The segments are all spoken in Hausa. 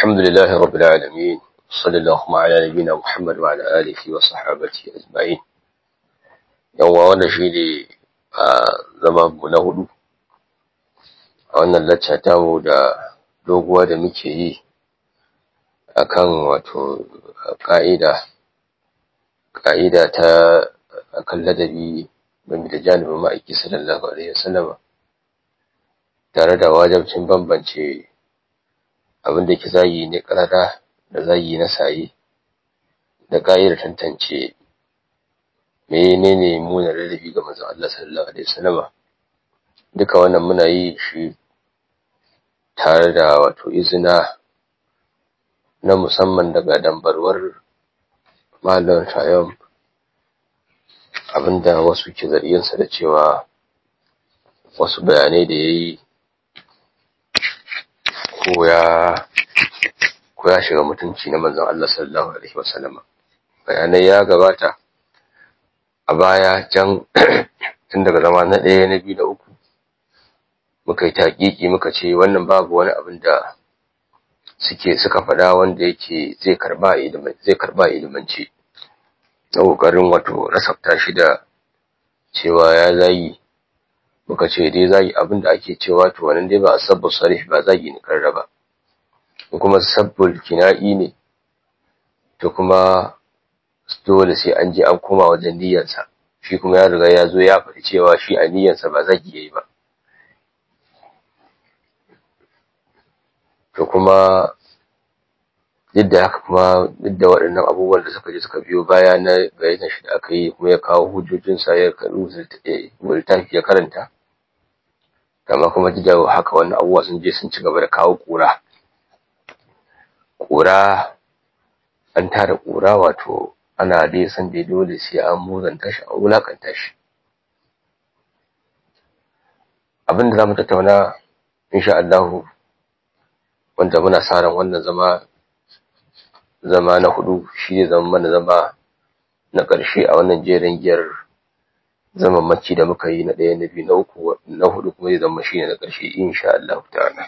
الحمد لله رب العالمين صلى الله على نبينا محمد وعلى آله وصحابته أجمعين يوم وانا شيني zama na hudu a wannan lacca tamu da doguwa da muke yi akan wato ka'ida ka'ida ta akan ladabi game da janibin ma'aiki sallallahu alaihi wasallama tare da wajabcin bambance abin da ke zayi ne karara da zayi na saye da ka'idar tantance menene muna ladabi ga manzon Allah sallallahu alaihi wasallama duka wannan muna yi shi tare da wato izina na musamman daga dambarwar malam shayam abinda wasu ke zarginsa da cewa wasu bayanai da ya yi ko ya shiga mutunci na manzon Allah sallallahu alaihi wasallama bayanai ya gabata a baya can tun daga zama na ɗaya na biyu da uku muka yi taƙiƙi muka ce wannan babu wani abin da suke suka faɗa wanda yake zai karba zai karba ilimance na ƙoƙarin wato rasafta shi da cewa ya zayi muka ce dai zagi abin da ake cewa to wannan dai ba a sabbu sarih ba zagi ne karra ba kuma sabbul kina'i ne to kuma dole sai an je an koma wajen niyyarsa shi kuma ya riga ya zo ya faɗi cewa shi a niyyarsa ba zagi yayi ba to kuma duk da haka kuma duk da waɗannan abubuwan da suka je suka biyo baya na gayyatar shi da aka yi kuma ya kawo hujjojinsa ya karu littafi ya karanta kama kuma duk da haka wannan abubuwa sun je sun ci gaba da kawo ƙura ƙura an tara ƙura wato ana dai san dai dole sai an muzanta shi an wulakanta shi abin da za mu tattauna insha Allah wanda muna sa ran wannan zama zama na hudu shi ne zama mana zama na ƙarshe a wannan jerin giyar zaman maci da muka yi na ɗaya na biyu na uku na hudu kuma zai zama shi ne na ƙarshe insha Allah ta'ala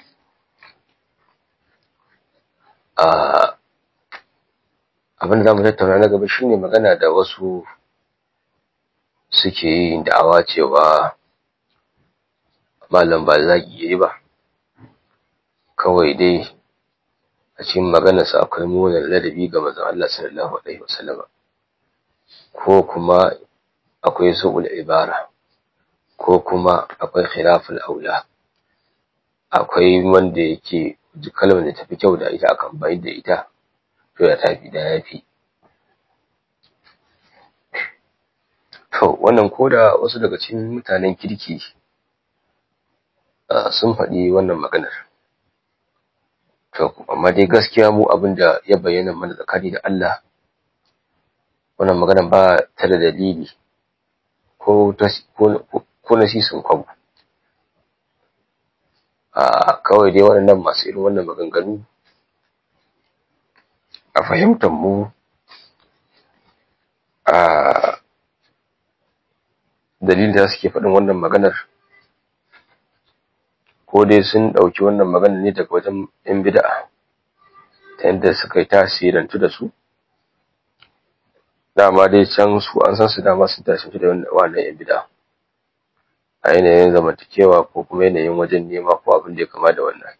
abin da za mu tattauna na gaba shine magana da wasu suke yi da'awa cewa malam ba zagi yayi ba kawai dai a cikin maganarsa akwai munar ladabi ga manzon Allah sallallahu alaihi wasallam ko kuma akwai su'ul ibara ko kuma akwai khilaful aula akwai wanda yake kalmar da tafi kyau da ita akan bayin da ita to ya tafi da yafi to wannan koda wasu daga cikin mutanen kirki sun faɗi wannan maganar to amma dai gaskiya mu abin da ya bayyana mana tsakani da Allah wannan maganar ba ta da dalili ko ko na sisin kwabo a kawai dai waɗannan masu irin wannan maganganu a fahimtar mu a dalilin da suke faɗin wannan maganar ko dai sun ɗauki wannan maganar ne daga wajen ‘yan bida'a ta yadda suka yi tasirantu da su dama dai can su an san su dama sun tasirantu da wannan ‘yan bida'a a yanayin zamantakewa ko kuma yanayin wajen nema ko abin da ya kama da wannan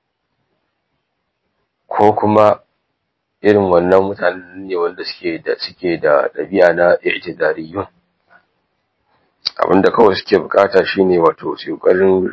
ko kuma irin wannan mutanen ne wanda suke da suke da ɗabi'a na i'tizariyun abinda kawai suke bukata shine wato su ƙoƙarin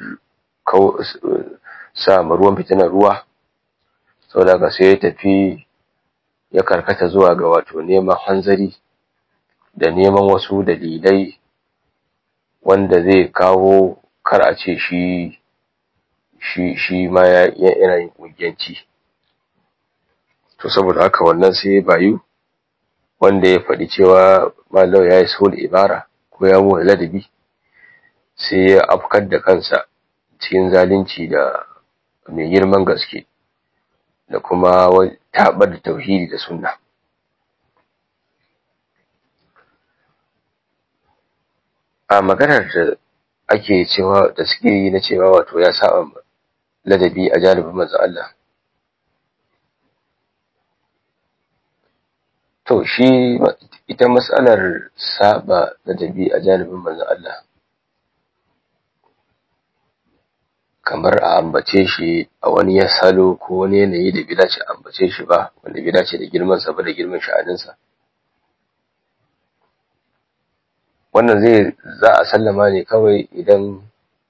sa ma ruwan fitinar ruwa saboda haka sai ya tafi ya karkata zuwa ga wato neman hanzari da neman wasu dalilai wanda zai kawo kar a ce shi shi shi ma yana yin ƙungiyanci to saboda haka wannan sai bayu wanda ya faɗi cewa malau ya yi sul ibara ko ya mu ladabi sai ya afkar da kansa cikin zalunci da mai girman gaske da kuma taɓar da tauhidi da sunna a maganar da ake cewa da suke yi na cewa wato ya saba ladabi a janibin manzo Allah to shi ita matsalar saba ladabi a janibin manzon Allah kamar a ambace shi a wani ya salo ko wani yanayi da bai dace a ambace shi ba wanda bai dace da girman sa ba da girman sha'aninsa wannan zai za a sallama ne kawai idan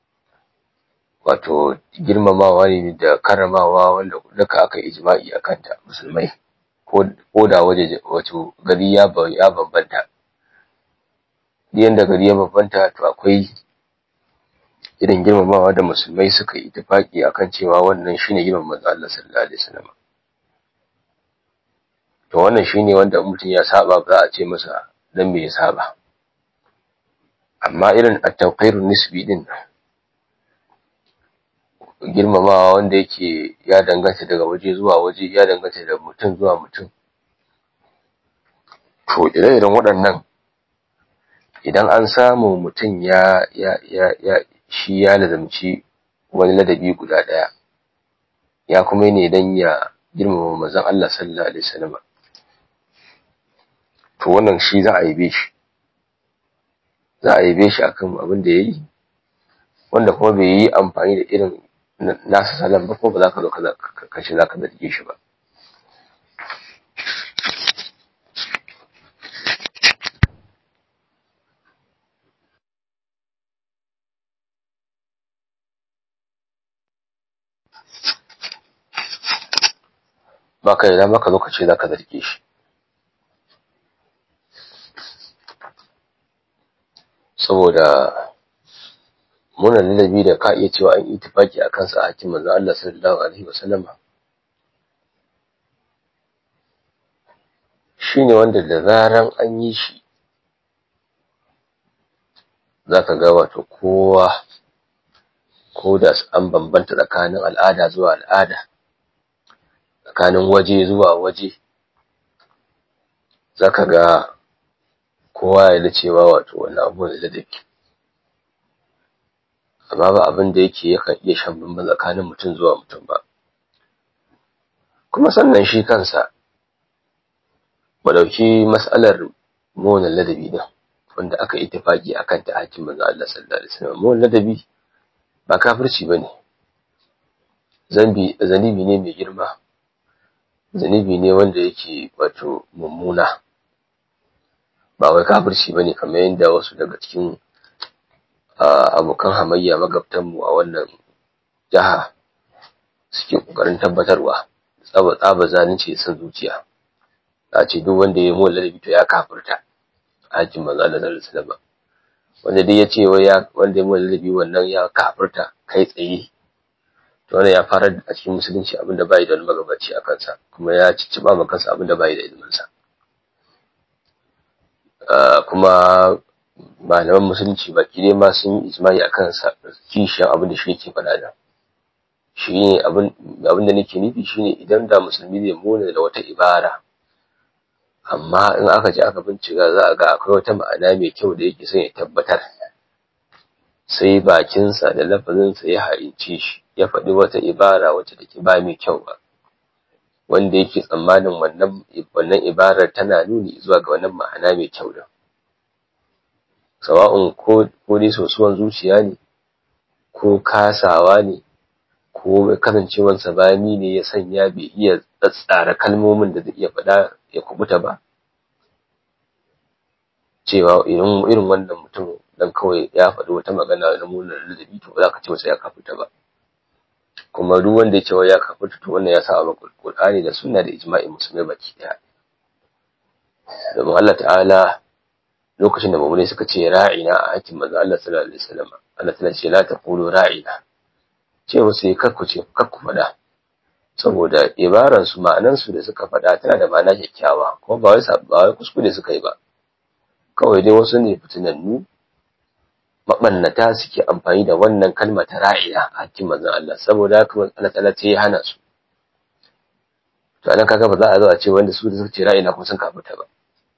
wato girmamawa ne da karamawa wanda duka aka ijma'i a kanta musulmai ko da waje wato gari ya ya bambanta yanda gari ya bambanta to akwai irin girmamawa da musulmai suka yi tafaki akan cewa wannan shine girman manzo Allah sallallahu alaihi wasallam to wannan shine wanda mutum ya saba ba za a ce masa dan me ya saba amma irin at-tawqirun nisbi din girmamawa wanda yake ya danganta daga waje zuwa waje ya danganta da mutum zuwa mutum to ire-iren waɗannan idan an samu mutum ya ya ya ya shi ya lazamci wani ladabi guda ɗaya ya kuma ne dan ya girmama manzon Allah sallallahu alaihi wasallam to wannan shi za a yi shi za a yabe shi akan abin da yayi wanda kuma bai yi amfani da irin nasa salon ba ko ba za ka zo ka ce za ka zarge shi ba ba ka yi dama ka zo ka ce za ka zarge shi saboda munan ladabi da ka iya cewa an itifaki a kansa a hakin manzo Allah sallallahu alaihi wasallam shine wanda da zaran an yi shi zaka ga wato kowa ko da an bambanta tsakanin al'ada zuwa al'ada tsakanin waje zuwa waje zaka ga kowa ya da cewa wato wannan abu da ladabi amma ba abin da yake yakan iya shan bamban tsakanin mutum zuwa mutum ba kuma sannan shi kansa ba dauki mas'alar mona ladabi din wanda aka yi tafaki akan ta hakim manzo Allah sallallahu alaihi wasallam mona ladabi ba kafirci bane zambi zanibi ne mai girma zanibi ne wanda yake wato mummuna ba wai kafirci bane kamar yadda wasu daga cikin abokan hamayya magabtanmu a wannan jiha suke ƙoƙarin tabbatarwa tsaba tsaba zalunci san zuciya a ce duk wanda ya mola ladabi to ya kafirta hakin manzo Allah sallallahu alaihi wasallam wanda dai ya ce wai ya wanda ya mola ladabi wannan ya kafirta kai tsaye to wannan ya fara a cikin musulunci abinda bai da wani magabaci a kansa kuma ya cicciba ma kansa abinda bai da ilimin sa kuma malaman musulunci baki dai ma sun yi ijma'i akan kishiyan abin da shi ke faɗa da shi ne abin da nake nufi shine idan da musulmi zai mona da wata ibara amma in aka je aka bincika za a ga akwai wata ma'ana mai kyau da yake son ya tabbatar sai bakinsa da lafazinsa ya harince shi ya faɗi wata ibara wacce take ba mai kyau ba wanda yake tsammanin wannan wannan ibarar tana nuni zuwa ga wannan ma'ana mai kyau da sawa'un ko ko dai sosuwan zuciya ne ko kasawa ne ko kasancewansa bani ne ya sanya bai iya tsatsara kalmomin da zai iya faɗa ya kubuta ba cewa irin irin wannan mutum dan kawai ya faɗi wata magana na munar ladabi to ba za ka ce masa ya kafuta ba kuma duk wanda ya ce ya kafuta to wannan ya sa a Qur'ani da sunna da ijma'i musulmai baki daya domin Allah ta'ala lokacin da mamune suka ce ra'ina a hakkin manzo Allah sallallahu alaihi wasallam Allah ta'ala ce la taqulu ra'ina ce musu yi kakku ce kakku faɗa saboda ibaran su ma'anan su da suka faɗa tana da ma'ana kyakkyawa kuma ba wai ba wai kuskure suka yi ba kawai dai wasu ne fitinannu mabannata suke amfani da wannan kalma ta ra'ina a hakkin manzo Allah saboda haka Allah ta'ala ce ya hana su to anan kaga ba za a zo a ce wanda su da suka ce ra'ina kuma sun kafuta ba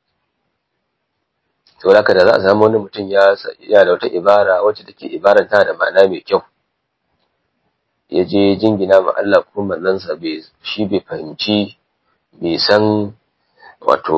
to haka da za a samu wani mutum ya ya da wata ibara wacce take ibaran tana da ma'ana mai kyau ya je jingina ma Allah ko manzansa bai shi bai fahimci bai san wato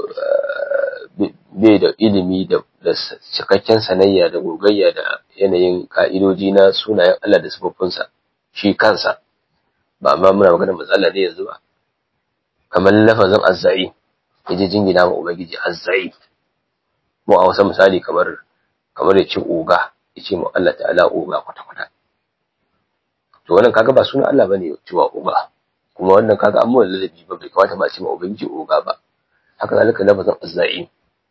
bai da ilimi da cikakken sanayya da gogayya da yanayin ka'idoji na sunayen Allah da sifofinsa shi kansa ba ma muna magana matsala ne yanzu ba kamar lafazin azzai yaje jingina ma ubangiji azzai mu a wasu misali kamar kamar ya ce oga ya ce mu Allah ta'ala oga kwata-kwata to wannan kaga ba sunan Allah bane cewa oga kuma wannan kaga an mawa ladabi ba bai kamata ba a ce ma ubangiji oga ba haka zalika lafazin azzai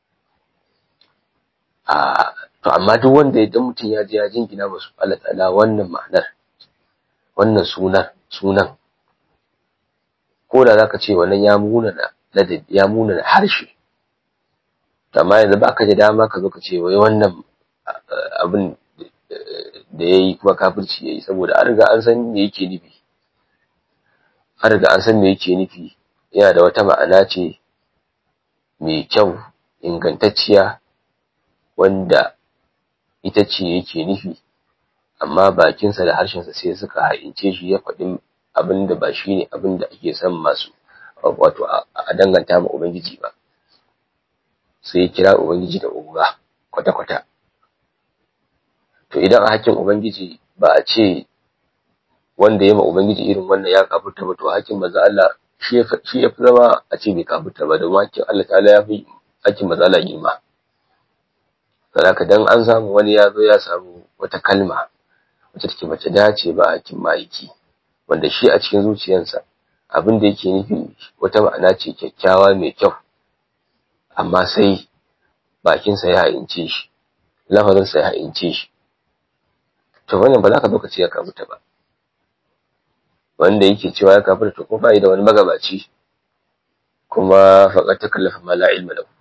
a to amma duk wanda idan mutum ya je ya jingina masu Allah ta'ala wannan ma'anar wannan sunan sunan ko da zaka ce wannan ya munana ladabi ya munana harshe amma yanzu ba ka da dama ka zo ka ce wai wannan abin da ya yi kuma kafirci ya yi saboda an riga an san me yake nufi an riga an san me yake nufi yana da wata ma'ana ce mai kyau ingantacciya wanda ita ce yake nufi amma bakinsa da harshensa sai suka haince shi ya faɗi abin da ba shi ne abin da ake son masu wato a danganta ma Ubangiji ba sai kira Ubangiji da uga kwata-kwata to idan a hakkin Ubangiji ba a ce wanda ya ma Ubangiji irin wannan ya kafurta ba to hakkin maza Allah shi ya fi zama a ce bai kafurta ba domin hakkin Allah ta'ala ya fi hakkin maza Allah girma saboda dan an samu wani ya zo ya samu wata kalma wacce take bace dace ba hakkin ma'aiki wanda shi a cikin zuciyarsa abin da yake nufi wata ma'ana ce kyakkyawa mai kyau amma sai bakinsa ya haince shi lafazinsa ya haince shi to wannan ba za ka zo ka ce ya kafuta ba wanda yake cewa ya kafuta to kuma ba da wani magabaci kuma faƙar ta kallafa ma la ilma lahu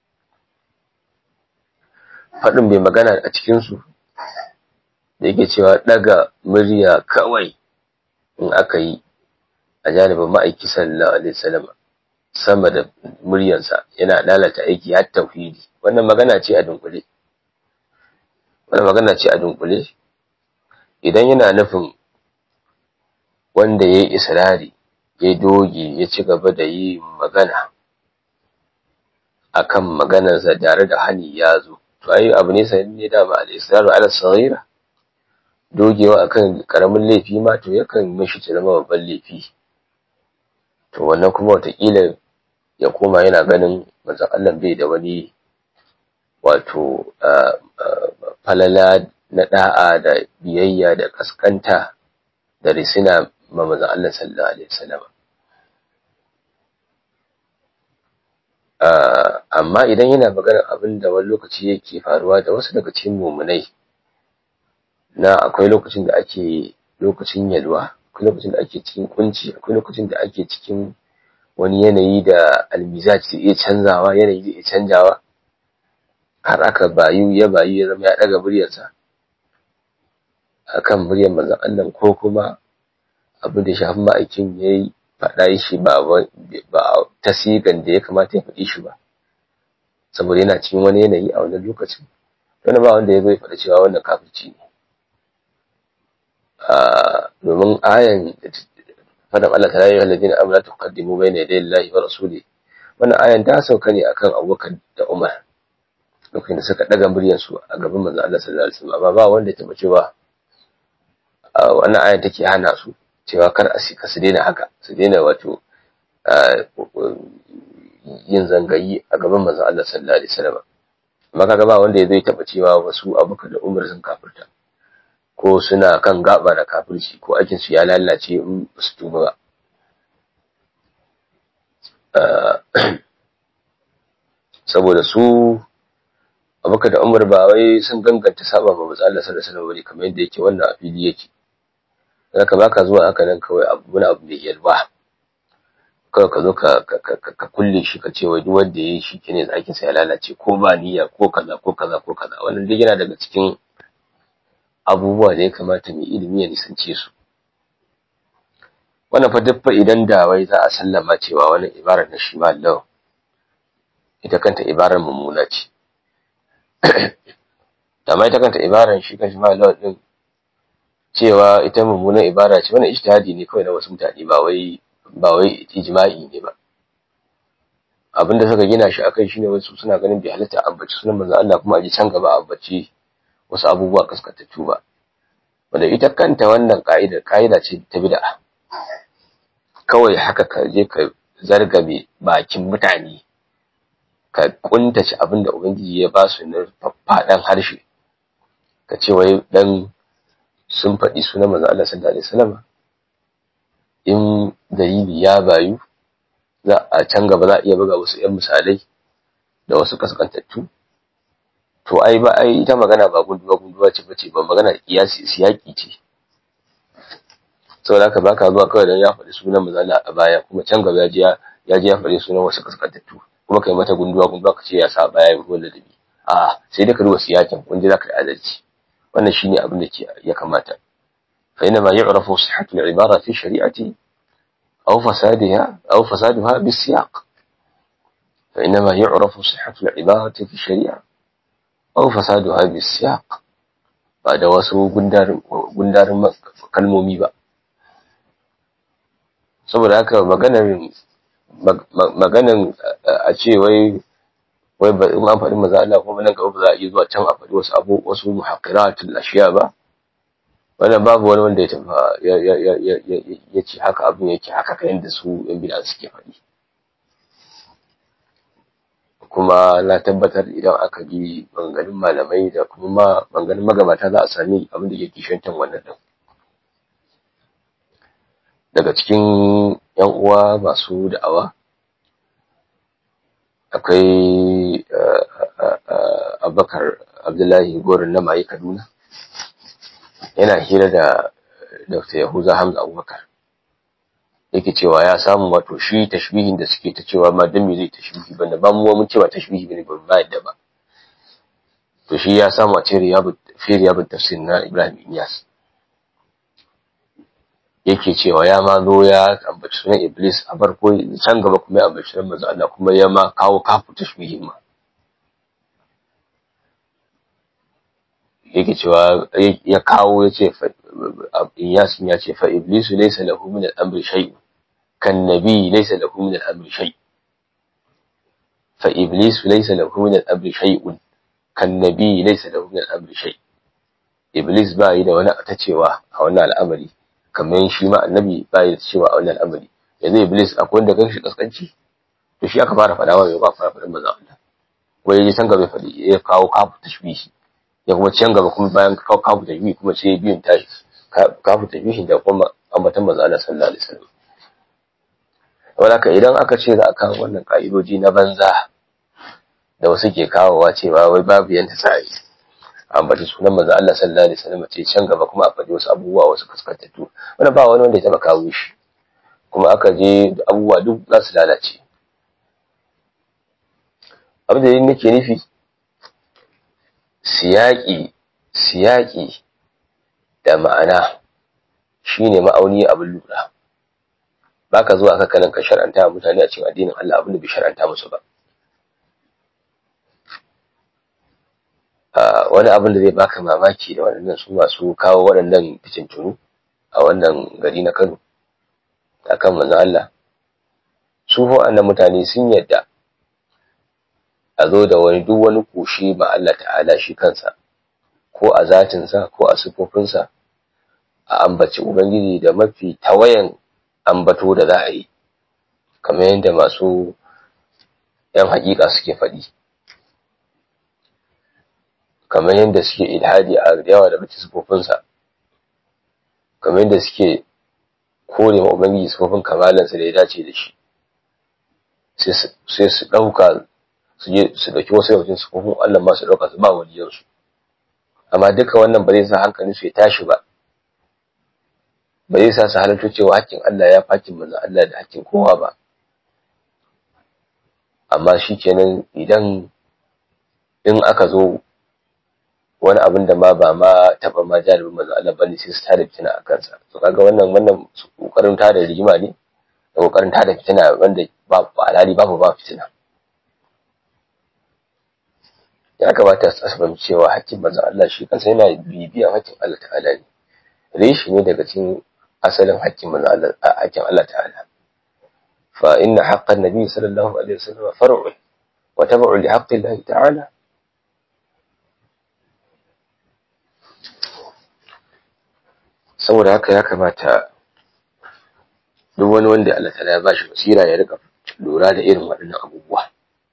faɗin bai magana a cikinsu da yake cewa ɗaga murya kawai in aka yi a janibin ma'aiki sallallahu alaihi wasallam sama da muryansa yana lalata aiki har tauhidi wannan magana ce a dunkule wannan magana ce a dunkule idan yana nufin wanda ya yi israri ya doge ya ci gaba da yi magana akan maganarsa tare da hani ya zo to ai abu ne sai ne da ba al-israru ala saghira dogewa akan karamin laifi ma to yakan mishi ta zama babban laifi to wannan kuma watakila ya koma yana ganin manzon Allah bai da wani wato falala na da'a da biyayya da kaskanta da risina ma manzon Allah sallallahu alaihi wasallam amma idan yana magana abin da wani lokaci yake faruwa da wasu daga cikin mumunai na akwai lokacin da ake lokacin yalwa akwai lokacin da ake cikin kunci akwai lokacin da ake cikin wani yanayi da almizaj zai iya canzawa yanayi zai iya canjawa har aka bayu ya bayu ya zama ya daga muryarsa akan muryar manzon Allah ko kuma abin da shafi ma'aikin ya yi faɗa shi ba ba ta sigan da ya kamata ya faɗi shi ba saboda yana cikin wani yanayi a wannan lokacin wani ba wanda ya zo ya faɗa cewa wannan kafirci ne domin ayan fadan Allah ta yi halladin amla ta kaddimu bai ne da lillahi wa rasuli wannan ayan ta sauka ne akan abubakar da umar lokacin da suka daga muryarsu a gaban manzon Allah sallallahu alaihi wasallam ba wanda ya taba cewa wannan ayan take hana su cewa kar a sika su daina haka su daina wato yin zangayi a gaban manzon Allah sallallahu alaihi wasallam amma kaga ba wanda ya zai taba cewa wasu abubakar da umar sun kafirta ko suna kan gaba da kafirci ko aikin su ya lalace in su tuba ba saboda su abubakar da umar ba wai sun ganganta saba ba matsa Allah sallallahu alaihi wasallam kamar yadda yake wannan a fili yake zaka baka zuwa haka nan kawai abu wani abu mai yalwa kawai ka zo ka kulle shi ka ce wai duk wanda ya yi shi kene aikin sa ya lalace ko ba niyya ko kaza ko kaza ko kaza wannan duk yana daga cikin abubuwa da ya kamata mai ilimi ya nisance su wannan fa duk idan da wai za a sallama cewa wannan ibarar na shi Allah ita kanta ibarar mummuna ce amma ita kanta ibarar shi kan shi Allah din cewa ita mummunan ibara ce wannan ijtihadi ne kawai na wasu mutane ba wai ba wai ijma'i ne ba abinda suka gina shi akai shine wasu suna ganin bai halatta ambaci sunan manzo Allah kuma a ji can gaba ambaci wasu abubuwa kaskantattu ba wanda ita kanta wannan ka'ida ka'ida ce ta bid'a kawai haka ka je ka zargabe bakin mutane ka kuntace abin da ubangiji ya ba su na faɗan harshe ka ce wai dan sun faɗi sunan manzo Allah sallallahu alaihi wasallam in dalili ya bayu za a can gaba za a iya buga wasu 'yan misalai da wasu kaskantattu to ai ba ai ita magana ba gunduwa gunduwa ce bace ba magana kiyasi siyaki ce saboda haka baka zuwa kawai dan ya faɗi sunan mazala a baya kuma can gaba ya je ya je ya faɗi sunan wasu kaskantattu kuma kai mata gunduwa gunduwa ka ce ya sa baya ya ruwan ladabi a sai da ka duba siyakin wanda zaka yi adalci wannan shine abin da ke ya kamata fa inna ma yu'rafu sihhatu al-ibara fi shari'ati aw fasadiha aw fasaduha bis-siyaq fa inna ma yu'rafu sihhatu al-ibarati fi shari'a aw fasaduha bis-siyaq ba da wasu gundarin gundarin kalmomi ba saboda haka maganar maganar a ce wai wai ba in an faɗi maza Allah kuma nan gaba ba za a iya zuwa can a faɗi wasu abu wasu muhaqqiratul ashiya ba wannan babu wani wanda ya tafa ya ya ya ya ya ce haka abin yake haka kayan da su yan bid'a suke faɗi kuma na tabbatar idan aka bi maganganun malamai da kuma ma maganganun magabata za a sami abin da ke kishantan wannan din daga cikin yan uwa masu da'awa akwai abubakar abdullahi gorin na maye kaduna yana hira da dr yahuza hamza abubakar yake cewa ya samu wato shi tashbihin da suke ta cewa ma dan me zai tashbihi banda ba mu mun cewa tashbihi bane ba ba yadda ba to shi ya samu a cikin riyabut fi riyabut tafsir na Ibrahim Iyas yake cewa ya ma zo ya ambaci sunan Iblis a farko can gaba kuma ya ambaci sunan manzo Allah kuma ya ma kawo kafu tashbihin ma yake cewa ya kawo ya ce Iyas ya ce fa Iblis laysa lahu min al-amri shay'un kan nabi laysa lahu min al-amri shay fa Iblis laysa lahu min al-amri shay'un kan nabi laysa lahu min al-amri shay Iblis ba yi da wani ta cewa a wannan al'amari kamar shi ma annabi ba ya cewa a wannan al'amari yanzu iblis akwai wanda kan shi kaskanci to shi aka fara fadawa bai ba fara fadin manzo Allah wai yaji san gaba fadi ya kawo kafu tashbihi ya kuma can gaba kuma bayan kawo kafu tashbihi kuma sai biyun tashi kafu tashbihi da kuma ambatan manzo Allah sallallahu alaihi wasallam wala idan aka ce za a kawo wannan ka'idoji na banza da wasu ke kawowa cewa wai babu yanda sai ambaci sunan manzo Allah sallallahu alaihi wasallam ce can gaba kuma a faɗi wasu abubuwa wasu kaskantattu wannan ba wani wanda ya taba kawo shi kuma aka je abubuwa duk za su lalace abin da nake nufi siyaki siyaki da ma'ana shine ma'auni abin lura baka zuwa ka kanan ka shar'anta mutane a cikin addinin Allah abin da bai shar'anta musu ba wani abin da zai baka mamaki da waɗannan su masu kawo waɗannan fitintunu a wannan gari na Kano akan manzon Allah su waɗannan mutane sun yadda a zo da wani duk wani kushe ma Allah ta'ala shi kansa ko a zatinsa ko a sifofinsa a ambaci ubangiji da mafi tawayan ambato da za a yi kamar yadda masu yan hakika suke faɗi kamar yadda suke ilhadi a yawa daga sifofinsa kamar yadda suke kore ma ubangiji sifofin kamalansa da ya dace da shi sai su ɗauka su je su ɗauki wasu yawancin sifofin Allah ma su ɗauka su ba waliyansu amma duka wannan ba zai sa hankalin su ya tashi ba ba zai sa su halarta cewa hakkin Allah ya fakin manzon Allah da hakkin kowa ba amma shikenan idan in aka zo wani abin da ma ba ma taba ma jaribin manzo Allah bane sai su tada fitina a kansa to kaga wannan wannan kokarin tada rigima ne da kokarin tada fitina wanda ba alhali babu ba fitina ya kamata su asabam cewa hakkin manzo Allah shi kansa yana bibiyan hakkin Allah ta'ala ne reshi ne daga cikin asalin hakkin manzo Allah hakkin Allah ta'ala fa inna haqqan nabi sallallahu alaihi wasallam far'u wa tabu'u li haqqi Allah ta'ala saboda haka ya kamata duk wani wanda Allah ta'ala ya bashi basira ya rika lura da irin waɗannan abubuwa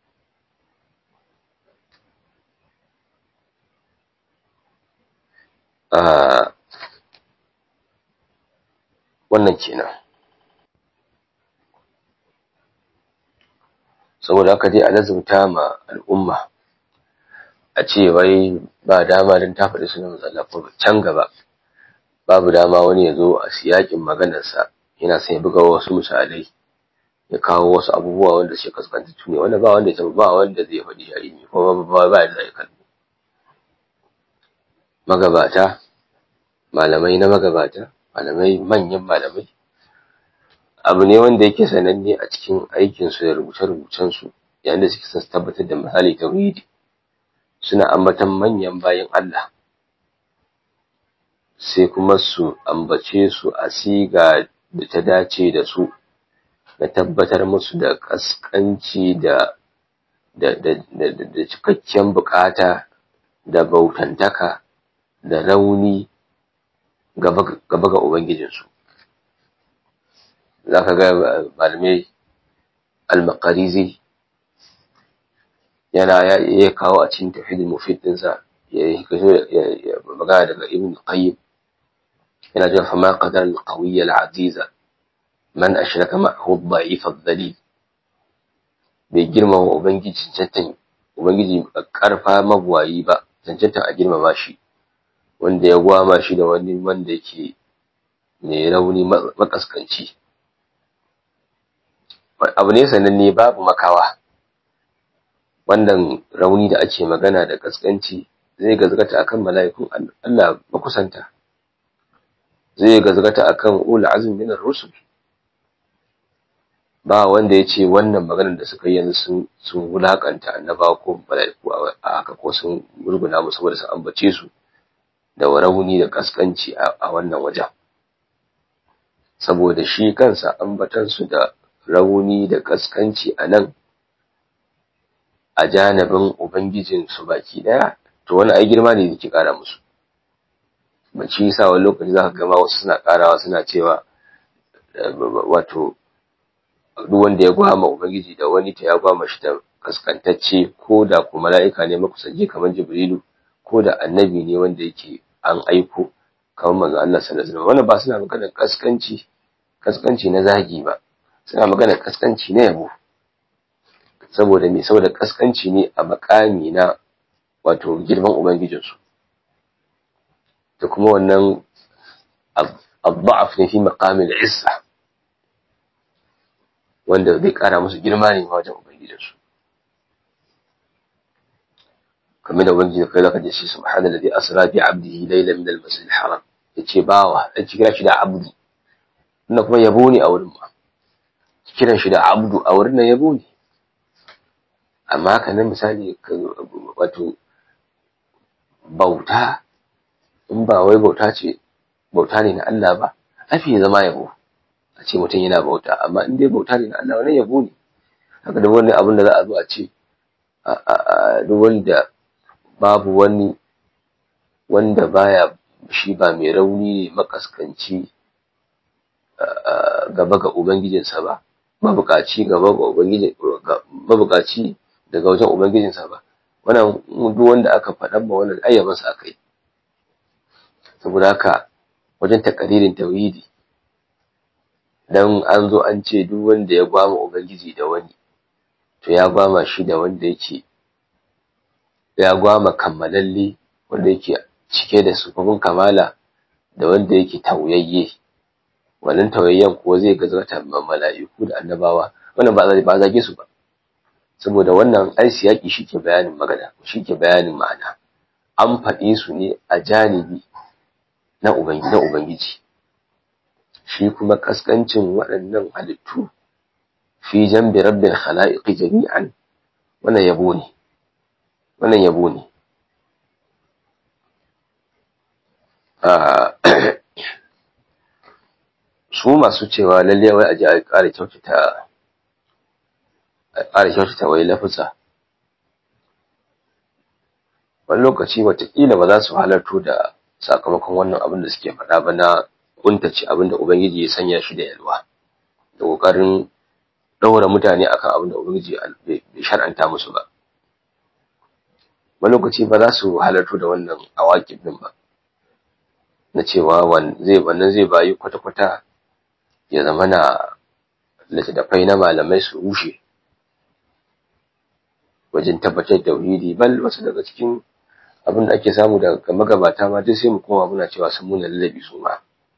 wannan kenan saboda haka dai a lazumta ma al'umma a ce wai ba dama don ta faɗi sunan matsala ko can gaba babu dama wani ya zo a siyakin maganarsa yana sai buga wasu misalai ya kawo wasu abubuwa wanda suke kaskantattu ne wanda ba wanda ya ba wanda zai faɗi a ilimi ko ba ba da zai kalli magabata malamai na magabata malamai manyan malamai abu ne wanda yake sananne a cikin aikinsu da rubuce-rubucensu yayin da suke son tabbatar da misali tauhidi suna ambatan manyan bayan Allah sai kuma su ambace su a siga da ta dace da su da tabbatar musu da kaskanci da da da da cikakken bukata da bautantaka da rauni gaba ga Ubangijinsu. Za ka ga malamai al-Maqarizi yana ya kawo a cikin tafidin mufidinsa ya yi magana daga Ibn Qayyim yana cewa fama qadar al-qawiyya al-aziza man ashraka ma'ahu ad-da'if ad-dhalil bai girmama ubangiji cancantan ubangiji karfa mabuwayi ba cancantan a girmama shi wanda ya gwama shi da wani wanda yake mai rauni makaskanci abu ne sananne babu makawa wannan rauni da ake magana da kaskanci zai gazgata akan mala'ikun Allah makusanta zai gazgata akan ul azm min ar-rusul ba wanda ya ce wannan maganar da suka yi yanzu sun sun wulakanta annaba ko mala'iku a haka ko sun murguna musu saboda su ambace su da rauni da kaskanci a wannan wajen saboda shi kansa ambatansu da rauni da kaskanci a nan a janibin ubangijinsu baki daya to wani ai girma ne yake kara musu bace yasa wani lokaci zaka gama wasu suna karawa suna cewa wato duk wanda ya gwama ubangiji da wani ta ya gwama shi da kaskantacce ko da kuma mala'ika ne makusanci kamar jibrilu ko da annabi ne wanda yake an aiko kamar manzo Allah sallallahu alaihi wasallam wannan ba suna magana kaskanci kaskanci na zagi ba suna magana kaskanci na yabo saboda me saboda kaskanci ne a makami na wato girman ubangijinsu da kuma wannan adda'af ne fi maqamil issa wanda zai kara musu girma ne wajen ubangijinsu kamar da ubangiji kai zaka je shi subhanallazi asra bi abdihi laylan min al-masjid al-haram yace bawa dan kira shi da abdu wannan kuma yabo ne a wurin ma kiran shi da abdu a wurin nan yabo ne amma kana misali wato bauta in ba wai bauta ce bauta ne na Allah ba afi zama yabo a ce mutum yana bauta amma in dai bauta ne na Allah wannan yabo ne haka da wani abin da za a zo a ce duk wanda babu wani wanda baya shi ba mai rauni ne makaskanci gaba ga ubangijinsa ba mabukaci gaba ga ubangijin mabukaci daga wajen ubangijinsa ba wannan duk wanda aka faɗan ba wannan ayyaban sa akai saboda haka wajen takaririn tauhidi dan an zo an ce duk wanda ya gwama ubangiji da wani to ya gwama shi da wanda yake ya gwama kammalalle wanda yake cike da sufufin kamala da wanda yake tauyayye wannan tauyayyen kuwa zai gazgata mala'iku da annabawa wannan ba ba zage su ba saboda wannan ai siyaki shike bayanin magana shike bayanin ma'ana an faɗi su ne a janibi na ubangiji na ubangiji shi kuma kaskancin waɗannan halittu fi jambi rabbil khalaiqi jami'an wannan yabo ne wannan yabo ne su masu cewa lalle wai a ji a ƙara kyautata ka ƙara kyautata wai lafisa wani lokaci watakila ba za su halarto da sakamakon wannan abin da suke faɗa ba na kuntace abin da ubangiji ya sanya shi da yalwa da ƙoƙarin ɗaura mutane akan abin da ubangiji bai shar'anta musu ba wani lokaci ba za su halarto da wannan awakin din ba na cewa wannan zai bayi kwata-kwata ya zama na littattafai na malamai su rushe wajen tabbatar da wuri bal wasu daga cikin abin da ake samu daga magabata ma duk sai mu koma muna cewa sun muna lallabi su ma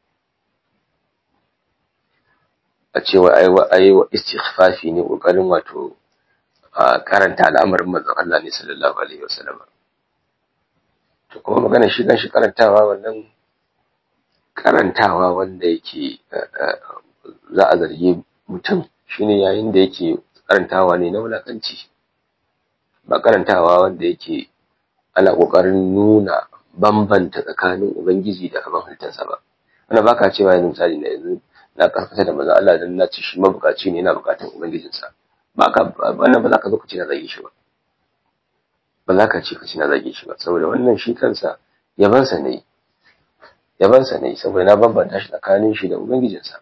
a cewa ai wa istighfafi ne kokarin wato a karanta al'amarin manzon Allah ne sallallahu alaihi wasallam to kuma magana shi kan shi karantawa wannan karantawa wanda yake za a zargi mutum shine yayin da yake karantawa ne na wulakanci ba karantawa wanda yake ana kokarin nuna bambanta tsakanin ubangiji da abin halittarsa ba wannan baka cewa yanzu misali na yanzu na karkata da manzo Allah dan na ci shi mabukaci ne yana bukatun ubangijinsa baka wannan ba za ka zo ka ce na zage shi ba ba za ka ce ka ce na zage shi ba saboda wannan shi kansa yabansa ne yabansa ne saboda na bambanta shi tsakanin shi da ubangijinsa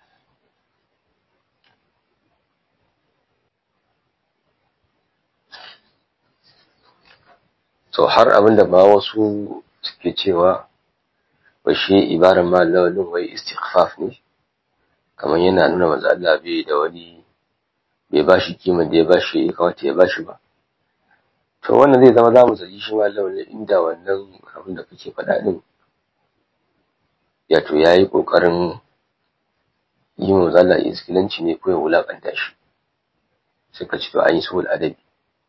to har abinda ba wasu suke cewa ba shi ibaran ma lawalin wai istighfaf ne kamar yana nuna manzo Allah bai da wani bai bashi kiman da ya bashi ya kamata ya bashi ba to wannan zai zama zamu zargi shi ma lawalin inda wannan abin da kake faɗa din ya to yayi kokarin yi manzo Allah iskilanci ne ko ya wulakanta shi suka ci to an yi sulh adabi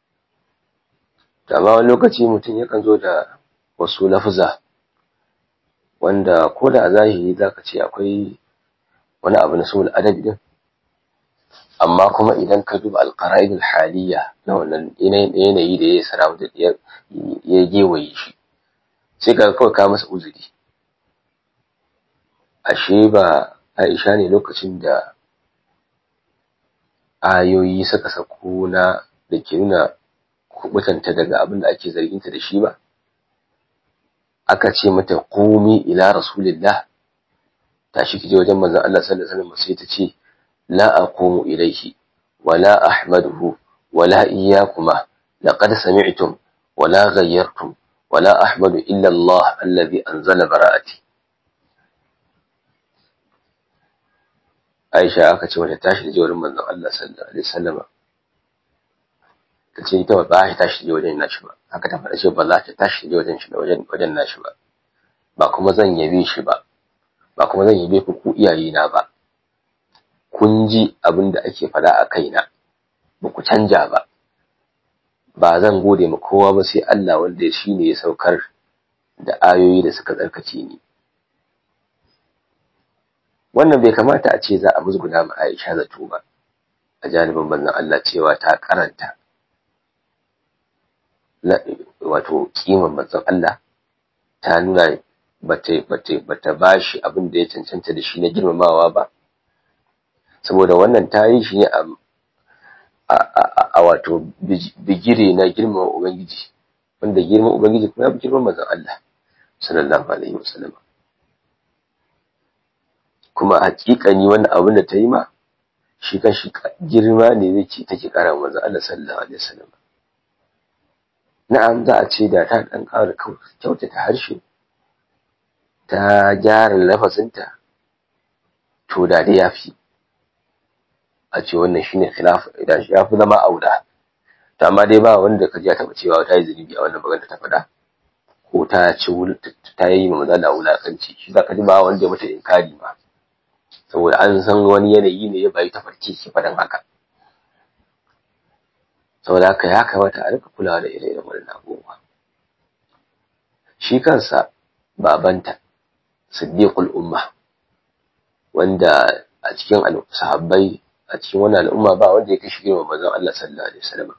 amma wani lokaci mutum yakan zo da wasu lafuza wanda ko da a zahiri za ka ce akwai wani abu na sulh adabi din amma kuma idan ka duba alqara'id alhaliya na wannan yanayi da ya sara da ya gewaye shi sai ka kawai ka masa uzuri ashe ba Aisha ne lokacin da ayoyi suka sako na da ke nuna kubutanta daga abin da ake zarginta da shi ba aka ce mata qumi ila rasulillah tashi kije wajen manzon Allah sallallahu alaihi wasallam sai ta ce la aqumu ilayhi wala ahmaduhu wala iyyakuma laqad sami'tum wala ghayyartum wala ahmadu illa Allah alladhi anzala bara'ati Aisha aka ce mata tashi kije wajen manzon Allah sallallahu alaihi wasallam ta ce ita ba ta tashi je wajen nashi ba haka ta faɗa ce ba za ta tashi je wajen shi wajen wajen nashi ba ba kuma zan yabe shi ba ba kuma zan yabe ku ku iyaye na ba kun ji abin da ake faɗa a kaina ba ku canja ba ba zan gode ma kowa ba sai Allah wanda shi ne ya saukar da ayoyi da suka tsarkace ni wannan bai kamata a ce za a musguna ma Aisha zato ba a janibin manzon Allah cewa ta karanta wato kiman manzon Allah ta nuna bata bata bata bashi abin da ya cancanta da shi na girmamawa ba saboda wannan ta yi shi ne a a wato bigire na girmama ubangiji wanda girman ubangiji kuma ya fi girman manzon Allah sallallahu alaihi wasallam kuma hakikani wannan abin da ta yi ma shi kan shi girma ne zai ce take kara manzon Allah sallallahu alaihi wasallam na'am za a ce da ta ɗan ƙara kyautata harshe ta gyara lafazinta to da dai ya fi a ce wannan shine khilaf idan ya fi zama auda to amma dai ba wanda ka ji taɓa cewa ta yi zunubi a wannan magana ta faɗa ko ta ci ta yi ma maza da wulakanci shi za ka ji ba wanda ya mata inkari ma saboda an san wani yanayi ne ya bayi ta farke ki faɗan haka saboda haka ya kamata a rika kulawa da ire-iren wannan abubuwa shi kansa babanta siddiqul umma wanda a cikin sahabbai a cikin wannan al'umma ba wanda ya kashi girma manzon Allah sallallahu alaihi wasallam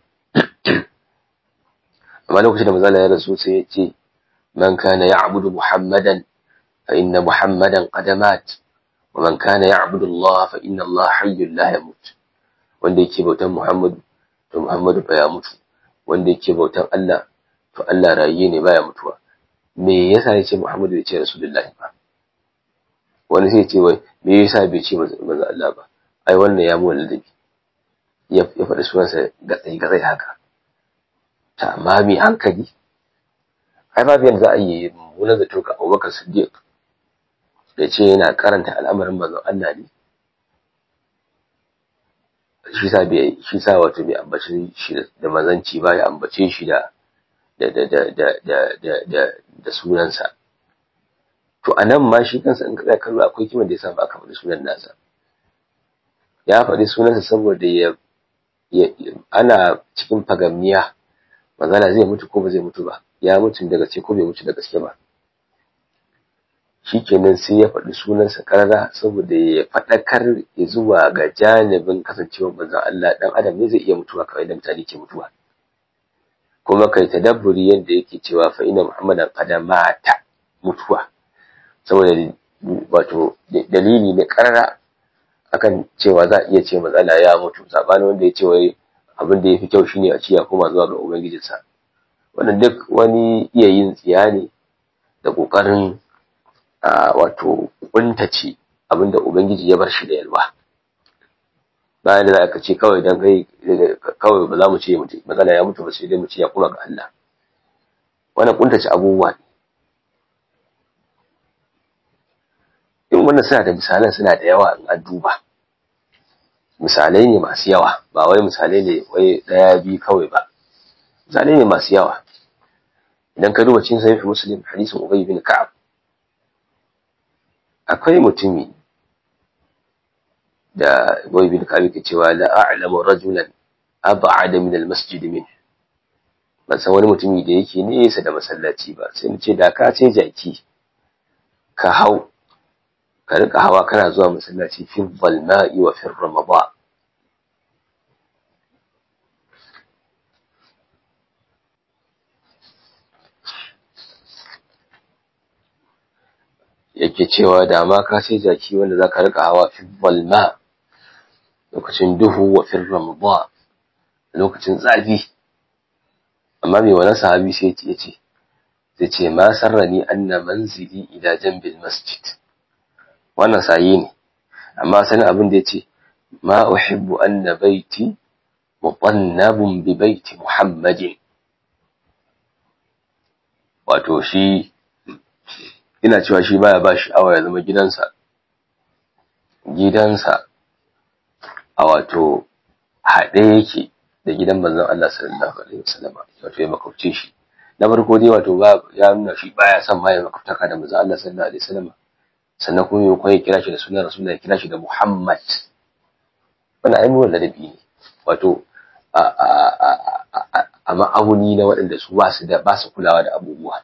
amma lokacin da manzon Allah ya rasu sai ya ce man kana ya'budu muhammadan fa inna muhammadan qad mat wa man kana ya'budu Allah fa inna Allah hayyun la yamut wanda yake bautan Muhammadu to Muhammadu fa ya mutu wanda yake bautan Allah to Allah rayi ne baya mutuwa me yasa ya ce Muhammadu ya ce Rasulullahi ba wani sai ce wai me yasa bai ce manzo Allah ba ai wannan ya mu ladabi ya ya faɗi sunansa gatsai gatsai haka ta amma mai hankali ai babu yadda za a yi mummunan zato ga Abubakar Siddiq da ce yana karanta al'amarin manzon Allah ne shi sa bai shi sa wato bai ambace shi da mazanci ba ya ambace shi da da da da da da da da, da sunansa to anan ma shi kansa in ka kallo akwai kiman da ya samu aka faɗi sunan nasa ya faɗi sunansa saboda ya ana cikin fagamniya manzala zai mutu ko ba zai mutu ba ya mutu daga ce ko bai mutu da gaske ba shikenan sai ya faɗi sunansa karara saboda ya faɗakar ya zuwa ga janibin kasancewar manzon Allah dan adam ne zai iya mutuwa kawai da mutane ke mutuwa kuma kai tadabburi yadda yake cewa fa inna muhammadan qad mata mutuwa saboda wato dalili ne karara akan cewa za a iya ce matsala ya mutu sabanin wanda ya ce wai abin da ya fi kyau shine a ci ya koma zuwa ga ubangijinsa wannan duk wani iya yin tsiya ne da ƙoƙarin wato kuntace abin da ubangiji ya bar shi da yalwa bayan da za ka ce kawai dan kai kawai ba za mu ce matsala ya mutu ba sai dai mu ce ya koma ga Allah wannan kuntace abubuwa ne in wannan suna da misalan suna da yawa in an duba misalai ne masu yawa ba wai misalai ne wai daya bi kawai ba misalai ne masu yawa idan ka duba cin sahih muslim hadisin ubay bin ka'ab akwai mutumi da ubay bin ka'ab yake cewa la a'lamu rajulan ab'ada min al-masjid min ban san wani mutumi da yake nesa da masallaci ba sai mu ce da ka ce jaki ka hau ka rika hawa kana zuwa masallaci fi zalma'i wa fi ramadan yake cewa da ma ka sai jaki wanda za ka rika hawa fi zalma lokacin duhu wa fi ramadan lokacin zafi amma mai wani sahabi sai ya ce sai ce ma sarrani anna manzili ila jambil masjid wannan sayi ne amma sanin abin da ya ce ma uhibbu anna baiti mutannabun bi baiti muhammadin wato shi ina cewa shi baya ba shi awa ya zama gidansa gidansa a wato haɗe yake da gidan manzon Allah sallallahu alaihi wasallam wato ya makwabce shi na farko dai wato ba ya nuna shi baya son ma ya makwabtaka da manzon Allah sallallahu alaihi wasallam sannan kuma yau ya kira shi da sunan rasulullah ya kira shi da muhammad wannan ai muwar ladabi ne wato a ma'auni na waɗanda su ba su da ba su kulawa da abubuwa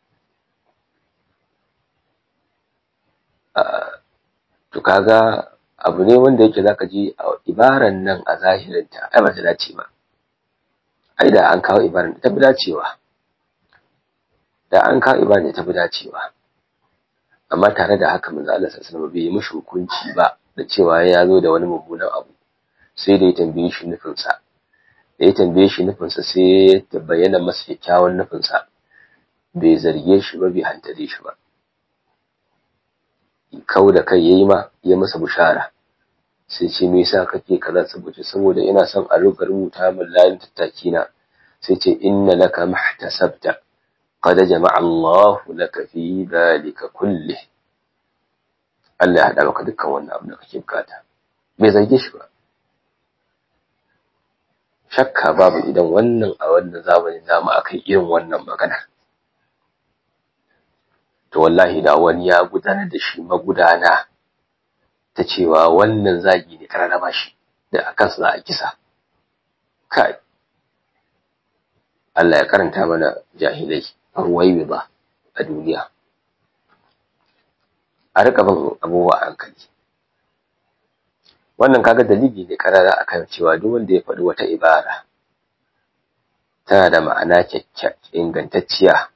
to kaga abu ne wanda yake zaka ji a ibaran nan a zahirinta ai ba ta dace ba ai da an kawo ibaran da ta fi dacewa da an kawo ibaran da ta fi dacewa amma tare da haka manzo Allah sallallahu alaihi wasallam bai yi mishi hukunci ba da cewa ya zo da wani mummunan abu sai da ya tambaye shi nufin sa da ya tambaye shi nufin sa sai ya bayyana masa kyakkyawan nufin sa bai zarge shi ba bai hantare shi ba kau da kai yayi ma ya masa bushara sai ce me yasa kake kaza saboda saboda ina son a ruka rubuta min layin tattaki na sai ce inna laka mahtasabta qad jama'a Allah laka fi dhalika kulli Allah ya hada maka dukkan wannan abu da kake bukata bai zarge shi ba shakka babu idan wannan a wannan zamanin namu akai irin wannan magana to wallahi da wani ya gudanar da shi magudana ta cewa wannan zagi ne kararraba shi da a kansa za a kisa kai Allah ya karanta mana jahilai ruwaiwi ba a duniya a rika bin abubuwa a hankali wannan kaga dalili ne karara akan cewa duk wanda ya faɗi wata ibara tana da ma'ana ingantacciya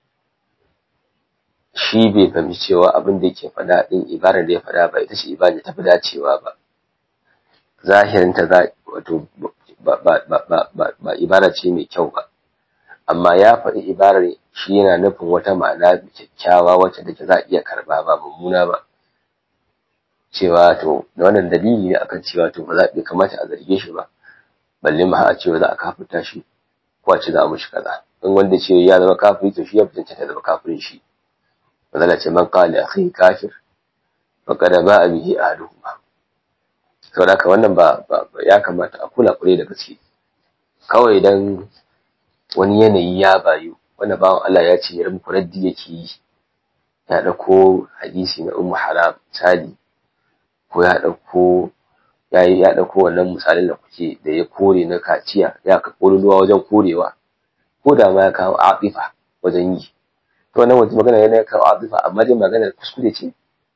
shi bai fahimci cewa abin da yake faɗa ɗin ibarar da ya faɗa ba ita ce ibada ta fi dacewa ba zahirin ta za wato ba ibara ce mai kyau ba amma ya faɗi ibarar shi yana nufin wata ma'ana kyakkyawa wacce da za a iya karba ba mummuna ba cewa to da wannan dalili ne akan cewa to ba za a kamata a zarge shi ba balle ma a cewa za a kafuta shi ko a ce za a mushi kaza in wanda ce ya zama kafiri to shi ya fitance ta zama kafirin shi bazala ce man qala akhi kafir faqad ba'a bihi ahaduhuma saboda haka wannan ba ya kamata a kula kure da gaske kawai dan wani yanayi ya bayu wanda bawan Allah ya ce ya muku raddi yake yi ya dauko hadisi na ummu haram misali ko ya dauko ya yi ya dauko wannan misalin da kuke da ya kore na kaciya ya ka ruwa wajen korewa ko da ma ya kawo atifa wajen yi to wannan wata magana yana kawo atifa amma dai maganar kuskure ce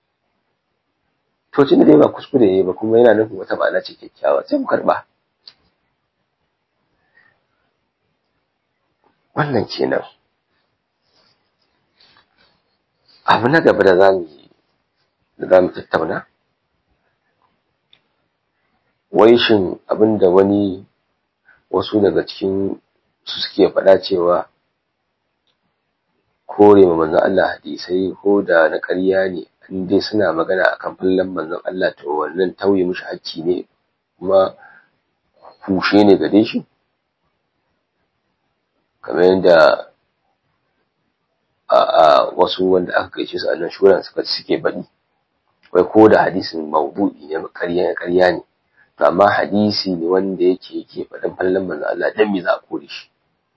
to tunda dai ba kuskure ne ba kuma yana nufin wata ma'ana ce kyakkyawa sai mu karba wannan kenan abu na gaba da zamu da zamu tattauna wai shin abinda wani wasu daga cikin su suke faɗa cewa kore ma manzon Allah hadisai ko da na ƙarya ne in dai suna magana akan fallan manzon Allah to wannan tauye mishi hakki ne kuma kushe ne gare shi kamar yadda a wasu wanda aka gaishe su a nan shuran suka suke baɗi wai ko da hadisin maudu'i ne ƙarya ƙarya ne to amma hadisi ne wanda yake yake faɗin fallan manzon Allah dan me za a kore shi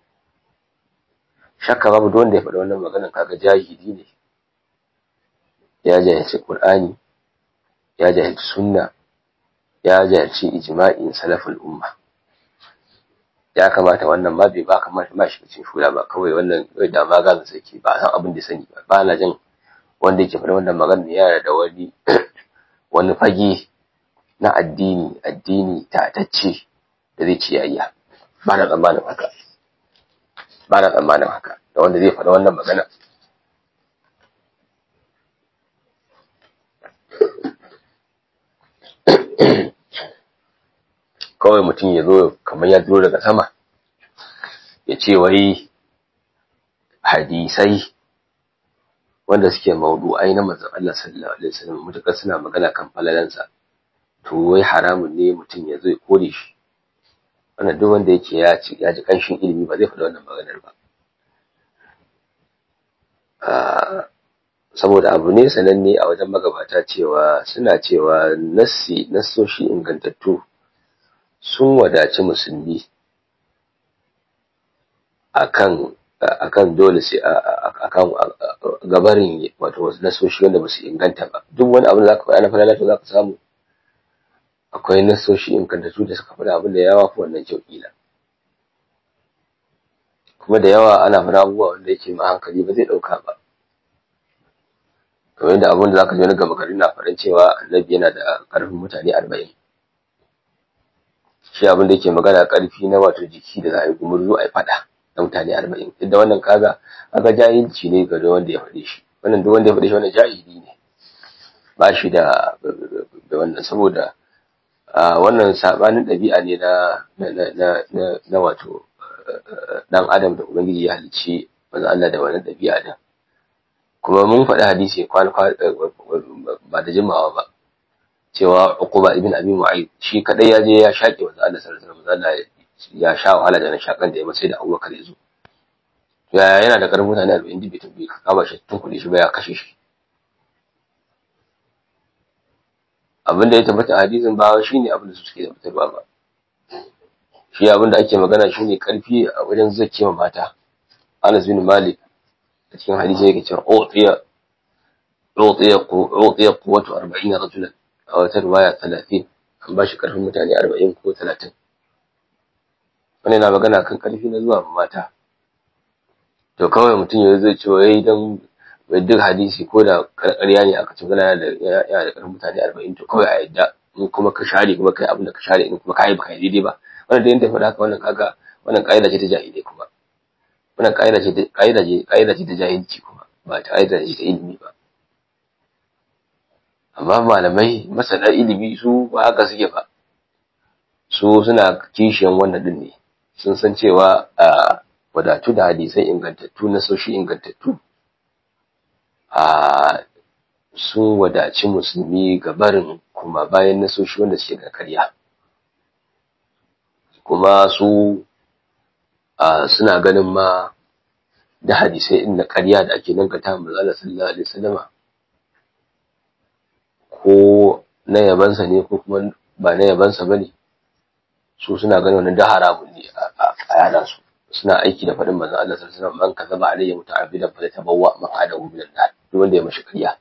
shakka babu duk wanda ya faɗi wannan maganar kaga jahili ne ya jahilci Qur'ani ya jahilci sunna ya jahilci ijma'in salaful umma ya kamata wannan ba bai ba kamata ma shi cikin shura ba kawai wannan kai da ma gaza sake ba san abin da sani ba ba na jin wanda yake faɗi wannan magana yana da wani wani fage na addini addini tatacce da zai ciyayya ba na tsammanin haka ba na tsammanin haka da wanda zai faɗi wannan magana kawai mutum ya zo kamar ya duro daga sama ya ce wai hadisai wanda suke maudu'ai na manzon Allah sallallahu alaihi wasallam mutakar suna magana kan falalansa to wai haramun ne mutum ya zo ya kore shi wannan duk wanda yake ya ci ya ji kanshin ilimi ba zai faɗi wannan maganar ba saboda abu ne sananne a wajen magabata cewa suna cewa nassi nassoshi ingantattu sun wadaci musulmi akan akan dole sai akan gabarin wato wasu nasoshi wanda ba su inganta ba duk wani abu da zaka faɗa na falala to zaka samu akwai nasoshi ingantattu da suka faɗa abin da yawa fi wannan kyau kila kuma da yawa ana faɗa abubuwa wanda yake ma hankali ba zai ɗauka ba kamar yadda abin da zaka ji wani gaba gari na faɗin cewa annabi yana da ƙarfin mutane arba'in shi abin da yake magana ƙarfi na wato jiki da za a yi gumurzu a yi faɗa na mutane arba'in duk da wannan kaga kaga jahilci ne ga wanda ya faɗe shi wannan duk wanda ya faɗe shi wannan jahili ne ba shi da da wannan saboda wannan sabanin ɗabi'a ne na na na na wato dan adam da ubangiji ya halicci manzo Allah da wannan ɗabi'a din kuma mun faɗi hadisi kwana ba da jimawa ba cewa Uquba ibn Abi Mu'ayyid shi kadai ya je ya shaƙe manzo Allah sallallahu alaihi wasallam ya sha wahala da na shakan da ya sai da Abubakar ya zo ya yana da karfin mutane 40 dibi tabbi ka kama shi tun kuɗi shi ba ya kashe shi abin da ya tabbata hadisin ba shine abin da su suke tabbatarwa ba shi abin da ake magana shine karfi a wajen zakiya mata Anas bin Malik a cikin hadisi yake cewa utiya utiya utiya quwwatu 40 rajulan a wata riwaya 30 an ba shi karfin mutane 40 ko 30 wani na magana kan karfi na zuwa mata to kawai mutum ya zai ce wai dan duk hadisi ko da karkariya ne aka ce gana da yana da karfin mutane 40 to kawai a yadda in kuma ka share kuma kai abin da ka share in kuma kai ba kai daidai ba wannan da yin tafi haka wannan kaga wannan kaida ce ta jahilai kuma wannan kaida ce kaida ce kaida ce ta jahilci kuma ba ta kaida ce ta ilimi ba amma malamai masana ilimi su ba haka suke ba su suna kishiyan wannan din ne sun san cewa a wadatu da hadisai ingantattu na soshi ingantattu a sun wadaci musulmi ga barin kuma bayan nasoshi wanda suke ga karya kuma su suna ganin ma da hadisai inda karya da ake nankata manzala sallallahu alaihi wasallama ko na yabansa ne ko kuma ba na yabansa bane su suna ganin wannan da haramun ne a yana su suna aiki da faɗin manzon Allah sallallahu alaihi wasallam man kazaba alayya muta'abbidan fa tabawwa maqadahu min an-nar duk wanda ya mashi karya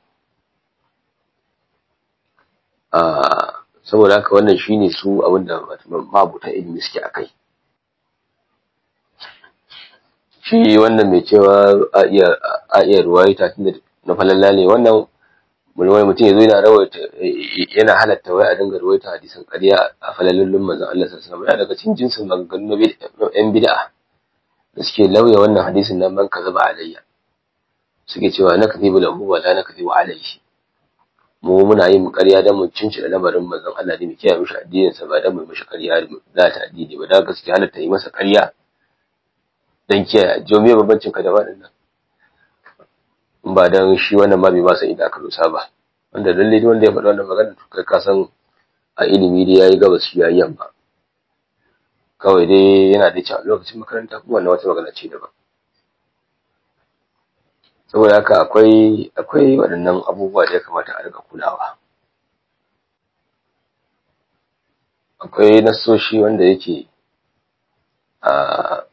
saboda haka wannan shine su abinda mabuta ilimi suke akai shi wannan mai cewa a iya a iya ruwaita tunda na falalla ne wannan wani mutum ya zo yana rawaita yana halatta wai a dinga ruwaita hadisan ƙarya a falalallun manzon Allah sallallahu alaihi wasallam daga cikin jinsin maganganu na yan bid'a da suke lauya wannan hadisin nan man kazaba alayya suke cewa na kadhibu lahu wa la nakdhibu alayhi mu muna yin ƙarya don mu cinci da lamarin manzon Allah ne mu kiyaye mishi addinin sa ba don mu mishi ƙarya da ta addini ba da gaskiya halatta yi masa ƙarya dan kiyaye jo me babancin ka da waɗannan in ba dan shi wannan ma bai ba san inda aka rusa ba wanda lalle wanda ya faɗi wannan magana to kai ka san a ilimi dai yayi gabas shi yayi yamma kawai dai yana da cewa lokacin makaranta kuma wannan wata magana ce daban saboda haka akwai akwai waɗannan abubuwa da ya kamata a riga kulawa akwai nassoshi wanda yake a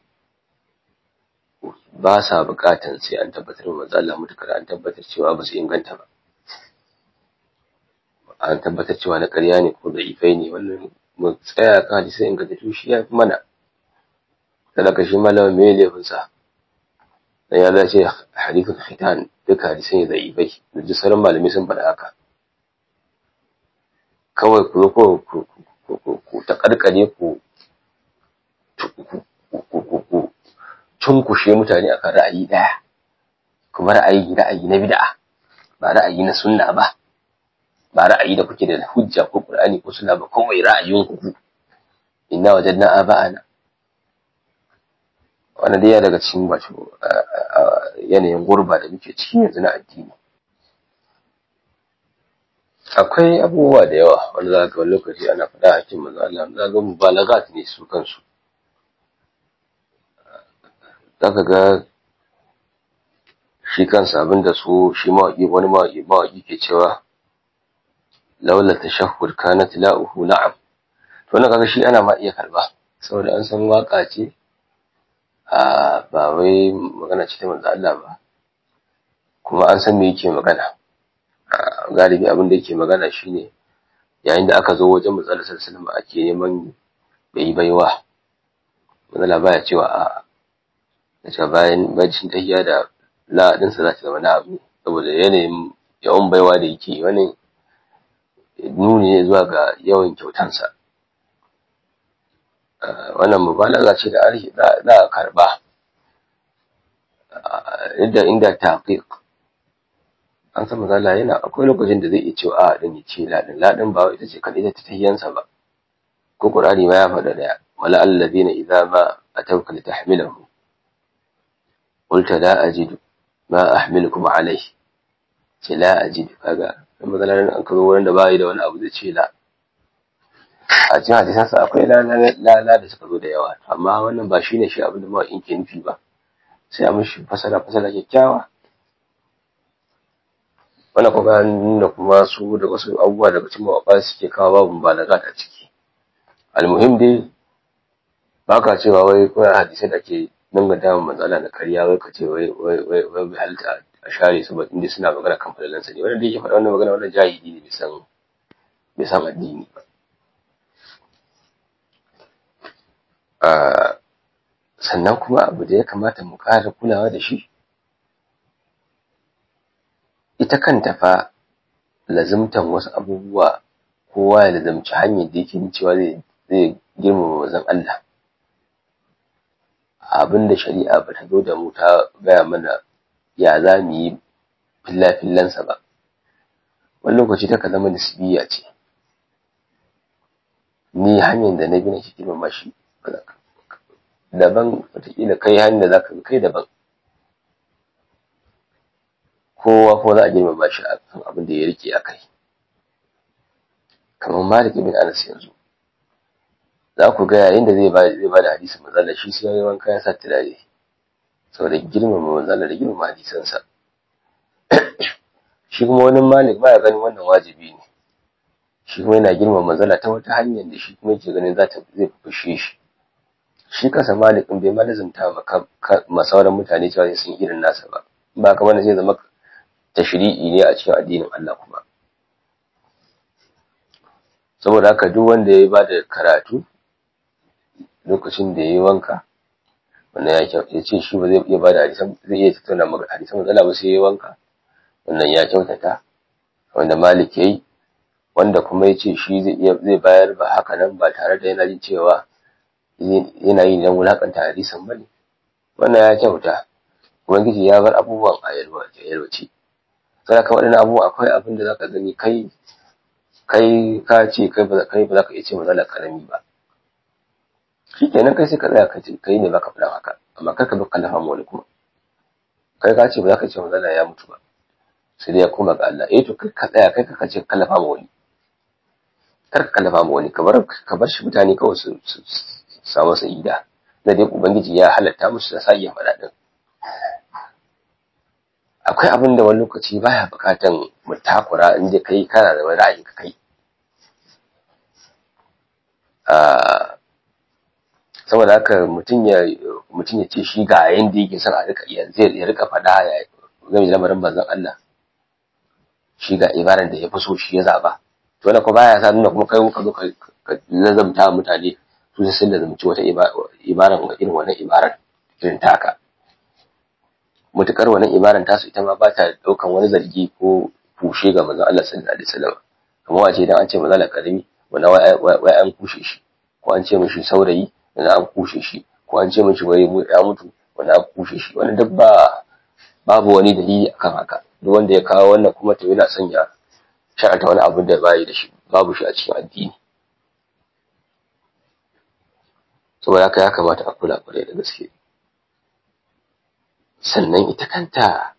ba sa buƙatan sai an tabbatar da manzo Allah mutakar an tabbatar cewa ba su inganta ba an tabbatar cewa na ƙarya ne ko da ifai ne wannan mu tsaya kan hadisi ingantattu shi ya fi mana talaka shi malamin me laifinsa dan ya zace hadithul khitan duka hadisai ne da'ifai da duk sauran malamai sun faɗa haka kawai ku ko ku ku ta karkare ku ku cunkushe mutane akan ra'ayi daya kuma ra'ayi ra'ayi na bid'a ba ra'ayi na sunna ba ba ra'ayi da kuke da hujja ko qur'ani ko sunna ba kawai ra'ayin ku inna wajadna aba'ana wannan dai daga cikin wato yanayin gurba da muke ciki yanzu na addini akwai abubuwa da yawa wanda za ka wani lokaci ana faɗa a cikin manzo Allah za ga mubalagat ne su kansu za ka ga shi kansa abinda su shi mawaƙi wani mawaƙi mawaƙi ke cewa laula tashahhud kanat la'uhu na'am to wannan kaga shi ana ma iya karba saboda an san waka ce a ba wai magana ce ta manzo Allah ba kuma an san me yake magana galibi abin da yake magana shine yayin da aka zo wajen manzo Allah sallallahu alaihi wasallam ake neman bai baiwa manzo Allah baya cewa a da bayan bacin tahiyya da la din sa za ta zama na abu saboda yanayin yawan baiwa da yake wani nuni ne zuwa ga yawan kyautansa wannan mubalaga ce da arhi za a karba inda inda taqiq an san mazala yana akwai lokacin da zai iya cewa a din ya ce ladin ladin ba ita ce kadai ta tahiyansa ba ko qur'ani ma ya faɗa da wala alladhina idza ma atawka litahmilahu qulta la ajidu ma ahmilukum alayhi ce la ajidu kaga dan mazalar an kazo wurin da bai da wani abu zai ce la a cikin hadisansa akwai lala da suka zo da yawa amma wannan ba shine shi abin da mawaƙin ke nufi ba sai a mishi fasara fasara kyakkyawa wannan kuma nuna kuma su da wasu abubuwa daga cikin mawaƙa suke kawo babu balaga a ciki almuhim dai ba ka cewa wai kawai hadisai da ke danganta wa matsala na karya wai ka ce wai wai wai wai bai halitta a share su ba inda suna magana kan falalansa ne wannan da yake faɗa wannan magana wannan jahili ne bai san bai san addini ba sannan kuma abu da ya kamata mu ƙara kulawa da shi ita kanta fa lazimtan wasu abubuwa kowa ya lazimci hanyar da yake cewa zai zai girmama wazan Allah abin da shari'a ba ta zo da mu ta gaya mana ya za mu yi filla-fillansa ba wani lokaci ta zama nisbiya ce ni hanyar da na bi na shi girmama shi daban wataƙila kai hanyar da za ka bi kai daban kowa ko za a girmama shi a kan abin da ya rike a kai kamar malik bin anas yanzu za ku ga yayin da zai ba zai ba da hadisin manzala shi sai yayi wanka ya sa turare saboda girmama manzala da girmama hadisansa shi kuma wani malik ba ya ganin wannan wajibi ne shi kuma yana girmama manzala ta wata hanyar da shi kuma yake ganin za ta zai fushe shi shi kansa malik din bai ma lazumta ma sauran mutane cewa sun irin nasa ba ba kamar zai zama tashri'i ne a cikin addinin Allah kuma saboda haka duk wanda ya ba da karatu lokacin da ya yi wanka wannan ya ya ce shi ba zai iya ba da hadisan zai iya tattauna maka hadisan matsala ba sai ya yi wanka wannan ya kyautata wanda malik ya yi wanda kuma ya ce shi zai iya zai bayar ba haka nan ba tare da yana jin cewa yana yi don wulakanta hadisan ba ne wannan ya kyauta ubangiji ya bar abubuwan a yalwace sai ka waɗannan abubuwa akwai abin da zaka gani kai kai ka ce kai ba kai ba za ka iya ce matsala karami ba shi kenan kai sai ka tsaya ka ce kai ne baka faɗa haka amma kar ka bi kallafa ma wani kuma kai ka ce ba za ka ce matsala ya mutu ba sai dai ya koma ga Allah eh to kai ka tsaya kai ka ce kallafa ma wani kar ka kallafa ma wani ka bar ka bar shi mutane kawai su samu sa'ida da dai ubangiji ya halatta musu da sa iya faɗa din akwai abin da wani lokaci baya bukatan mu takura in dai kai kana da ra'ayin ka kai saboda haka mutum ya mutum ya ce shi ga yanda yake son a rika iya zai ya rika faɗa ya game da lamarin manzon Allah shi ga ibaran da ya fi so shi ya zaba to wannan ko baya sa nuna kuma kai muka zo ka lazamta mutane su sai sun lazamci wata ibaran irin wannan ibaran irin taka mutukar wannan ibaran tasu ita ma ba ta daukan wani zargi ko kushe ga manzon Allah sallallahu alaihi wasallam kamar wace idan an ce manzon Allah karimi wanda wai an kushe shi ko an ce mishi saurayi wanda an kushe shi ko an ce mishi wai ya mutu wanda an kushe shi wannan duk ba babu wani dalili akan haka duk wanda ya kawo wannan kuma to yana son ya sharanta wani abu da bai da shi babu shi a cikin addini saboda haka ya kamata a kula kwarai da gaske sannan ita kanta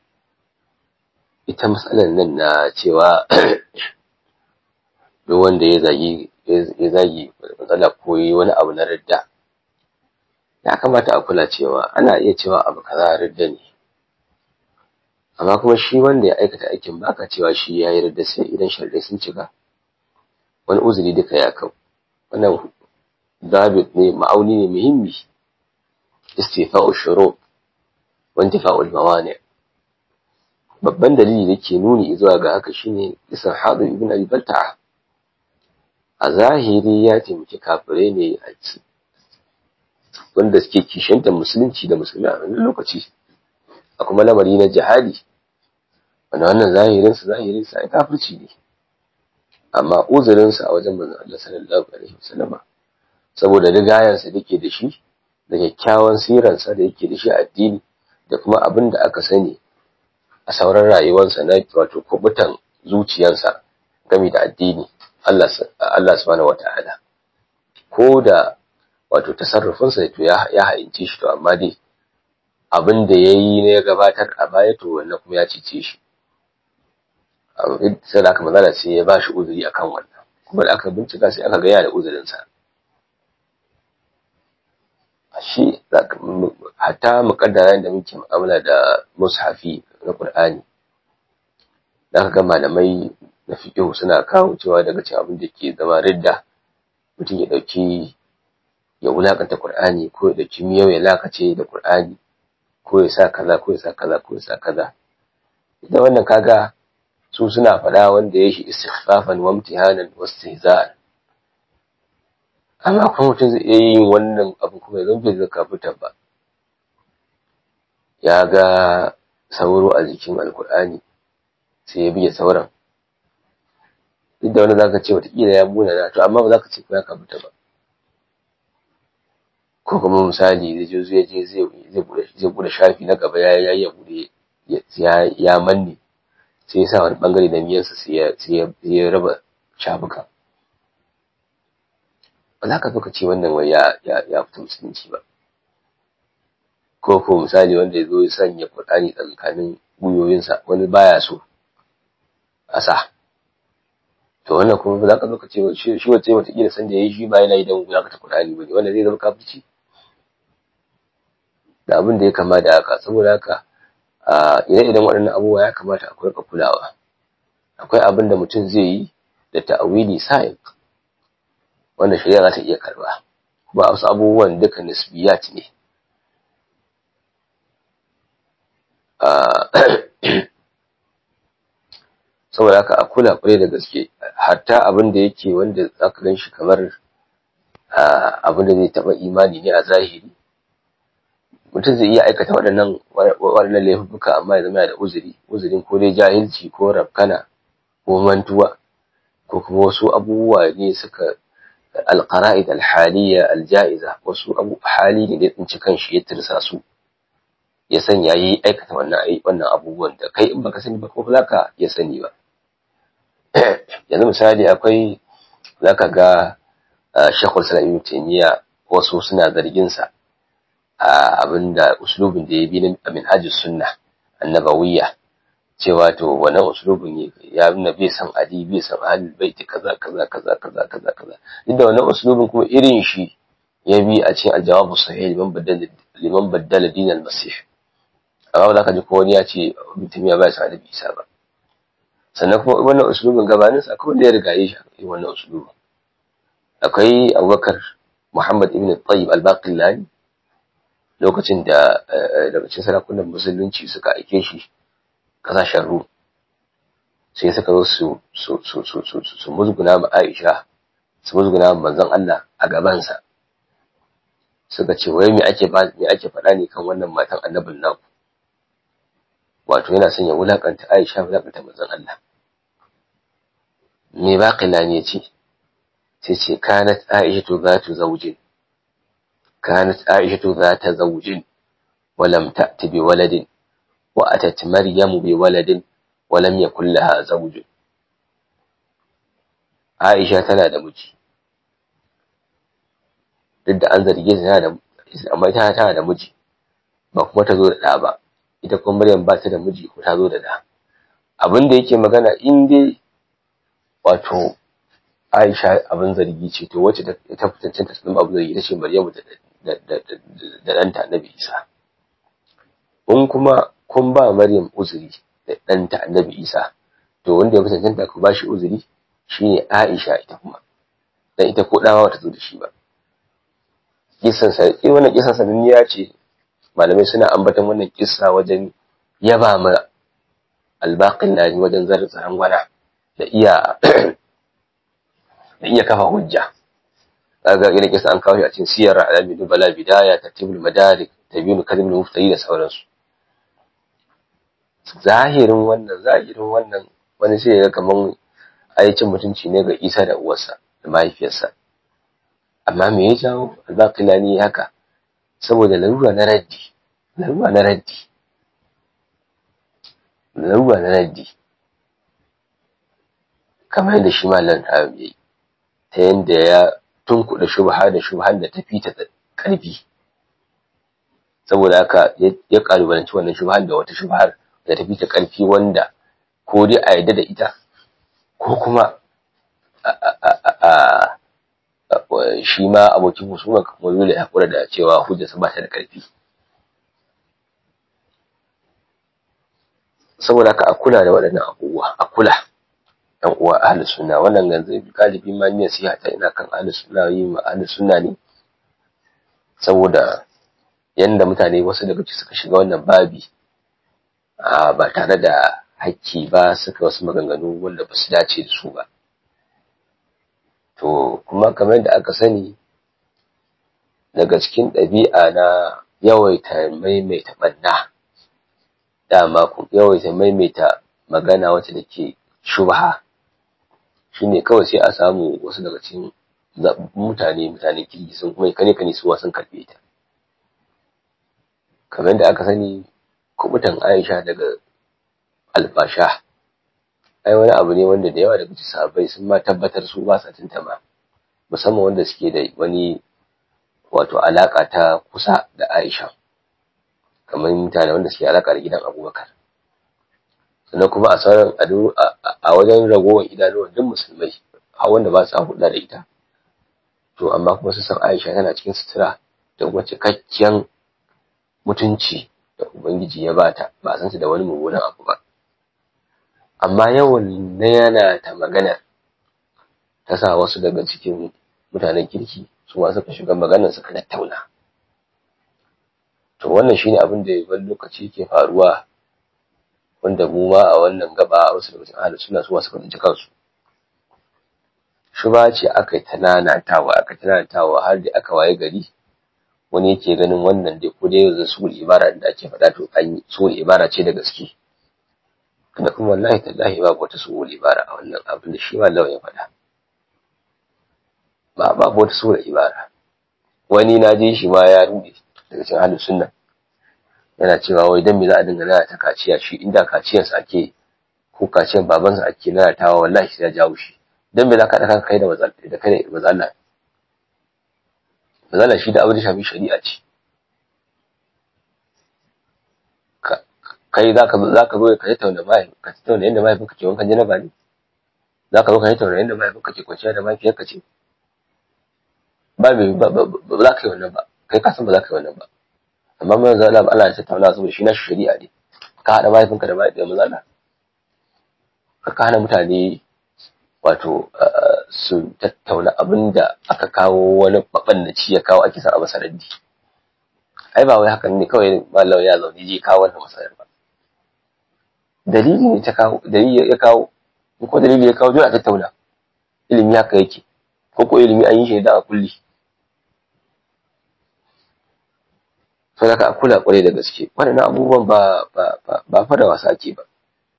ita matsalar nan na cewa duk wanda ya zagi ya zagi matsala ko yi wani abu na ridda ya kamata a kula cewa ana iya cewa abu kaza ridda ne amma kuma shi wanda ya aikata aikin baka cewa shi ya yi ridda sai idan sharɗai sun cika wani uzuri duka ya kau wannan dabit ne ma'auni ne muhimmi istifa'u shuru wantifa'ul mawani babban dalili da ke nuni zuwa ga haka shine isan hadu ibn abi balta'a a zahiri ya taimaki kafirai ne a wanda suke kishantar musulunci da musulmi a wannan lokaci a kuma lamari na jihadi wanda wannan zahirin sa zahirin sa kafirci ne amma uzurin sa a wajen manzon Allah sallallahu alaihi wasallama saboda rigayen sa dake da shi da kyakkyawan siran sa da yake da shi a addini da kuma abin da aka sani a sauran rayuwarsa na wato kubutan zuciyarsa game da addini Allah Allah subhanahu wata'ala ko da wato tasarrufinsa to ya ya haince shi to amma dai abin da yayi ne ya gabatar a baya to wannan kuma ya cice shi sai da aka magana sai ya bashi uzuri akan wannan kuma da aka bincika sai aka ga yana da uzurin sa shi hatta muƙaddara da muke mu'amala da mushafi na Qur'ani da aka ga malamai na fiqh suna kawo cewa daga cikin abin da ke zama ridda mutum ya dauki ya wulakanta Qur'ani ko ya dauki miyau ya lakace da Qur'ani ko ya sa kaza ko ya sa kaza ko ya sa kaza ita wannan kaga su suna faɗa wanda ya shi istighfafan wa imtihanan wa istihza'an amma kuma mutum zai iya yin wannan abu kuma ya zama bai zaka fitar ba ya ga sauro a jikin alkur'ani sai ya biya sauran duk da wani zaka ce watakila ya muna na to amma ba za ka ce ko ya kafuta ba ko kuma misali zai je zai je zai bude shafi na gaba ya ya bude ya manne sai ya sa wani bangare da miyansa sai ya raba shafuka ba za ka zo ka ce wannan wai ya ya ya fita musulunci ba ko ko misali wanda ya zo ya sanya Qur'ani tsakanin guyoyinsa wani baya so a sa to wannan kuma ba za ka zo ka ce shi shi wace wata kila san da yayi shi ba yana yi dan guya ka ta Qur'ani bane wanda zai zama kafirci da abin da ya kama da haka saboda haka a ire-iren waɗannan abubuwa ya kamata akwai ka kulawa akwai abin da mutum zai yi da ta'awili sa'in wanda shari'a za ta iya karba kuma wasu abubuwan duka nisbiyat ne saboda haka a kula kwarai da gaske hatta abin da yake wanda zaka gan shi kamar abin da zai taɓa imani ne a zahiri mutum zai iya aikata waɗannan waɗannan laifuka amma ya zama da uzuri uzurin ko dai jahilci ko rafkana ko mantuwa ko kuma wasu abubuwa ne suka alqara'id alhaliya aljaiza wasu abu hali ne da ya tsinci kanshi ya tirsa su ya sanya yi aikata wannan wannan abubuwan da kai in baka sani ba ko zaka ya sani ba yanzu misali akwai zaka ga Sheikhul Islam Ibn Taymiyyah wasu suna zargin sa abinda uslubin da ya bi na minhajus sunna annabawiyya cewa to wannan uslubin ya nuna bai san ali bai san ahlul bait kaza kaza kaza kaza kaza kaza duk da wannan uslubin kuma irin shi ya bi a cikin aljawabu sahih liman baddala liman baddala din al-masih amma ba za ka ji ko wani ya ce mutum ya bai san annabi isa ba sannan kuma wannan uslubin gabanin sa akwai wanda ya riga shi wannan uslubin akwai abubakar muhammad ibn tayyib al-baqillani lokacin da daga cikin sarakunan musulunci suka aike shi kasashen rum sai suka zo su su su su su su musguna ma Aisha su musguna ma manzon Allah a gabansa suka ce wai me ake ba me ake faɗa ne kan wannan matan annabin naku wato yana son ya wulakanta Aisha wulakanta manzon Allah me baqila ne ce sai ce kanat Aisha zatu zawjin kanat Aisha zata zawjin ولم تأت بولد وأتت مريم بولد ولم يكن لها زوج Aisha tana da miji duk da an zarge ta da amma ita tana da miji ba kuma ta zo da ɗa ba ita kuma Maryam ba ta da miji ko ta zo da ɗa abin da yake magana in dai wato Aisha abin zargi ce to wacce ta fitancin ta sun abu zargi ta ce Maryam da da ɗanta Annabi Isa in kuma kun ba Maryam uzuri da ɗanta Annabi Isa to wanda ya cancanta ku ba shi uzuri shine Aisha ita kuma dan ita ko dawa bata zo da shi ba kissan sa eh wannan kissan sananniya ce malamai suna ambaton wannan kissa wajen yaba ma albaqin nani wajen zarin gwana da iya da iya kafa hujja kaga ina kissa an kawo shi a cikin siyar alami dubala bidaya tartibul madarik tabinu kadhibul muftari da sauransu zahirin wannan zahirin wannan wani sai ya kaman ayyukan mutunci ne ga Isa da uwarsa da mahaifiyarsa amma me ya jawo albaqilani haka saboda larura na raddi larura na raddi larura na raddi kamar yadda shi malam ta yi ta yadda ya tunkuɗa shubha da shubhan da ta fita da ƙarfi saboda haka ya ƙalubalanci wannan shubhan da wata shubhar da ta fita ƙarfi wanda ko dai a yadda da ita ko kuma shi ma abokin husuma kuma dole ya haƙura da cewa hujjarsa ba ta da ƙarfi saboda haka a kula da waɗannan abubuwa a kula ɗan uwa ahlus sunna wannan ganzu galibi ma ne nasiha ta ina kan ahlus sunna yi ma ahlus sunna ne saboda yanda mutane wasu daga ciki suka shiga wannan babi ba tare da hakki ba suka wasu maganganu wanda ba su dace da su ba to kuma kamar yadda aka sani daga cikin ɗabi'a na yawaita maimaita ɓanna dama ku yawaita maimaita magana wacce da ke shubha shine kawai sai a samu wasu daga cikin mutane mutane kirki sun kuma kane kane suwa sun karɓe ta kamar yadda aka sani kubutan Aisha daga alfasha ai wani abu ne wanda da yawa daga cikin sahabbai sun ma tabbatar su ba sa tantama musamman wanda suke da wani wato alaka ta kusa da Aisha kamar mutane wanda suke alaka da gidan Abubakar sannan kuma a sauran a wajen ragowar idanuwan duk musulmai a wanda ba su hulɗa da ita to amma kuma su san Aisha tana cikin sutura da kuma cikakken mutunci da Ubangiji ya bata ba san su da wani mummunan abu ba amma yawan na yana ta maganar ta sa wasu daga cikin mutanen kirki su ma suka shiga maganar suka tattauna to wannan shine abin da wani lokaci ke faruwa wanda mu ma a wannan gaba wasu daga cikin ahlus sunna su suka tsinci kansu shuba ce aka yi tananatawa aka tananatawa har da aka waye gari wani yake ganin wannan dai ko dai yanzu sul ibara da ake faɗa to an yi sul ibara ce da gaske da kuma wallahi tallahi babu wata sul ibara a wannan abin da shi ma lawan ya faɗa ba babu wata sul ibara wani na je shi ma ya rude daga cikin ahlus sunna yana cewa wai dan me za a dinga nana ta kaciya shi inda kaciyarsa ake ko kaciyar babansa ake nanatawa wallahi sai ya jawo shi dan me za ka ɗaka kai da da kai da mazalla mazalla shi da abin da shafi shari'a ce kai za ka za ka zo ka tattauna mai ka tattauna yadda mai ke wankan janaba ne za ka zo ka tattauna yadda mai ke kwanciya da mahaifiyar ka ce ba me ba za ka yi wannan ba kai ka san ba za ka yi wannan ba amma mai zalla Allah ya tattauna saboda shi na shari'a ne ka haɗa mahaifinka da mahaifiyar mazalla ka hana mutane wato su tattauna abin da aka kawo wani mabannaci ya kawo ake san a masaraddi ai ba wai hakan ne kawai mallam ya zaune je kawo wannan masarar ba dalili ne ta kawo dalili ya kawo in ko dalili ya kawo dole a tattauna ilimi haka yake ko ko ilimi an yi shi da a kulli to da ka kula kwarai da gaske waɗannan abubuwan ba ba ba fa da wasa ake ba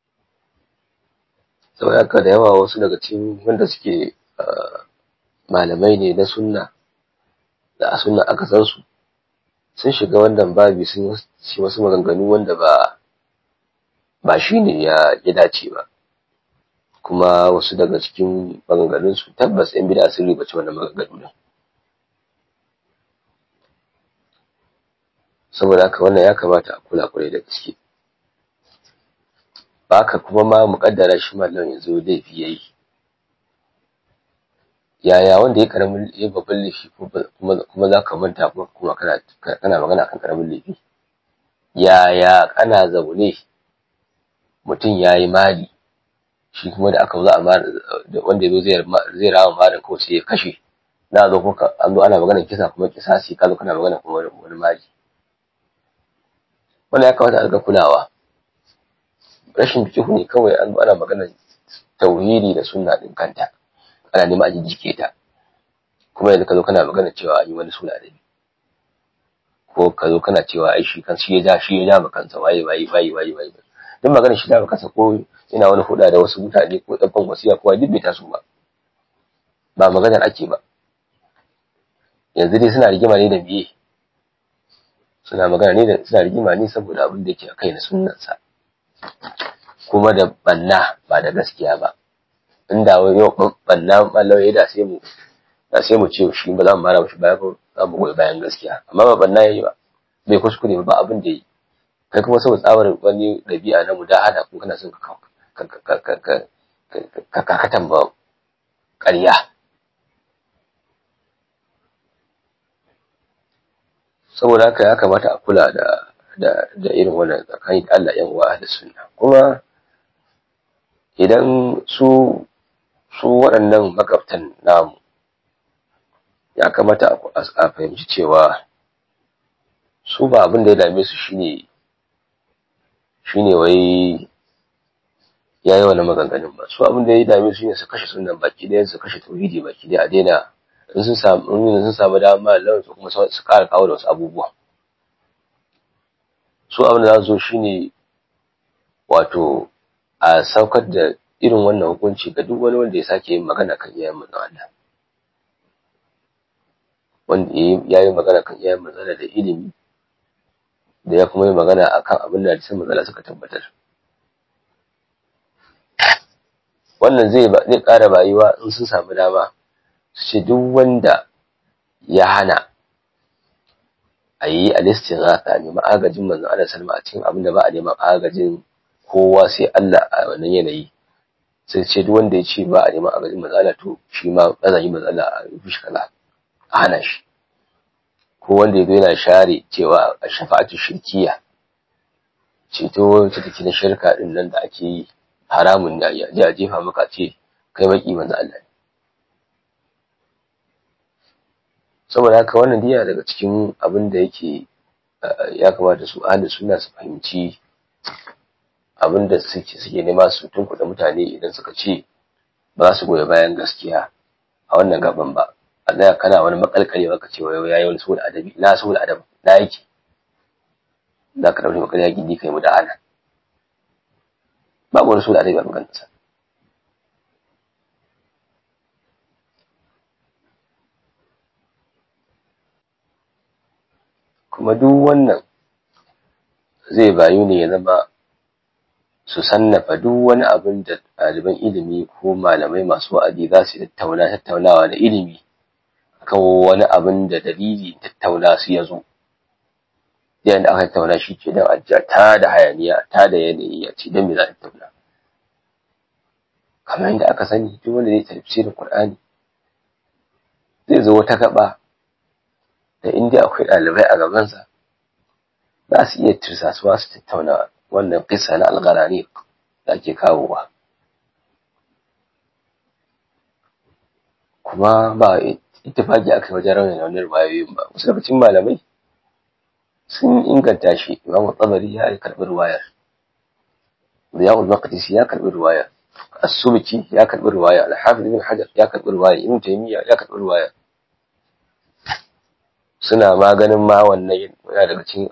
saboda haka da yawa wasu daga cikin wanda suke malamai ne na sunna da a sunna aka san su sun shiga wannan babi sun yi wasu maganganu wanda ba ba shi ne ya ya dace ba kuma wasu daga cikin maganganun su tabbas yan bid'a sun ribaci wannan maganganu din saboda haka wannan ya kamata a kula kwarai da gaske haka kuma ma muƙaddara shi mallam yanzu laifi yayi yaya wanda ya karamin ya babban laifi kuma kuma za ka manta kuma kuma kana kana magana kan karamin laifi yaya kana zaune mutum ya yi mali shi kuma da aka za a wanda ya zo zai rama malin kawai sai ya kashe na zo kuka an zo ana magana kisa kuma kisasi ka zo kana magana kuma wani mali wannan ya kamata a ga kulawa rashin fikihu ne kawai an ana magana tauhidi da sunna din kanta ana neman a jijjike ta kuma yanzu ka zo kana magana cewa an yi wani suna da ko ka zo kana cewa ai shi kan shi ya ja shi ya ja kansa waye waye waye waye waye duk magana shi da kansa ko ina wani huda da wasu mutane ko ɗaukan wasiya ko duk bai taso ba ba maganar ake ba yanzu dai suna rigima ne da biye suna magana ne da suna rigima ne saboda abin da yake a kai na sunnansa kuma da banna ba da gaskiya ba inda wani yau banna malawai da sai mu da sai mu ce shi ba za mu mara shi baya ba za mu goyi bayan gaskiya amma ba banna yayi ba bai kuskure ba abin da yi kai kuma saboda tsabar wani ɗabi'a na mudahada kuma kana son ka ka kakatan ba ƙarya saboda haka ya kamata a kula da da da irin wannan tsakanin Allah yan uwa da sunna kuma idan su su waɗannan magabtan namu ya kamata a fahimci cewa su ba abin da ya dame su shine shine wai ya yi wani maganganun ba su abin da ya dame su ne su kashe sunan baki ɗaya su kashe tauhidi baki ɗaya a daina in sun samu in sun samu dama lawan su kuma su ƙara kawo da wasu abubuwa su abin da za su zo shine wato a saukar da irin wannan hukunci ga duk wani wanda ya sake yin magana kan iyayen manzon Allah wanda ya yi magana kan iyayen manzon da ilimi da ya kuma yi magana akan abin da hadisin manzon suka tabbatar wannan zai zai ƙara bayuwa in sun samu dama su ce duk wanda ya hana a yi alistighatha ne ma'agajin manzon Allah salma a cikin abin da ba a neman agajin kowa sai Allah a wannan yanayi sai ce duk wanda ya ce ba a neman agajin manzon Allah to shi ma azan yi manzon Allah a yi shi kaza a hana shi ko wanda ya zo yana share cewa a shafa'atu shirkiya ceto wacce take na shirka din nan da ake yi haramun ne ya je a jefa maka ce kai baki manzo Allah ne saboda haka wannan diya daga cikin abin da yake ya kamata su ahli suna su fahimci abin da suke suke nema su tunkuɗa mutane idan suka ce ba za su goyi bayan gaskiya a wannan gaban ba a tsaya kana wani makalkale baka ce wai yayi wani saboda adabi na saboda adabi na yake za ka ɗauki makarya gindi kai mu da hana babu wani saboda adabi a maganarsa kuma duk wannan zai bayu ne ya zama su sannafa duk wani abin da ɗaliban ilimi ko malamai masu wa'adi za su tattauna tattaunawa da ilimi akan wani abin da dalili tattauna su ya zo yayin da aka tattauna shi ke dan ajiya ta da hayaniya ta da yanayi ya ce don me za ta tattauna kamar yadda aka sani duk wanda zai tafsirin Qur'ani zai zo wata gaba da inda akwai ɗalibai a gabansa za su iya tirsasuwa su tattauna wannan kisa na algarani da ake kawowa kuma ba ittifaki aka yi wajen raunin wannan ruwayoyin ba wasu daga cikin malamai sun inganta shi imam tsabari ya yi karɓi ruwayar riyadul maqdisi ya karɓi ruwayar as-subki ya karɓi ruwaya al-hafiz ibn hajar ya karɓi ruwaya ibn taymiya ya karɓi ruwaya suna maganin ma wannan yana daga cikin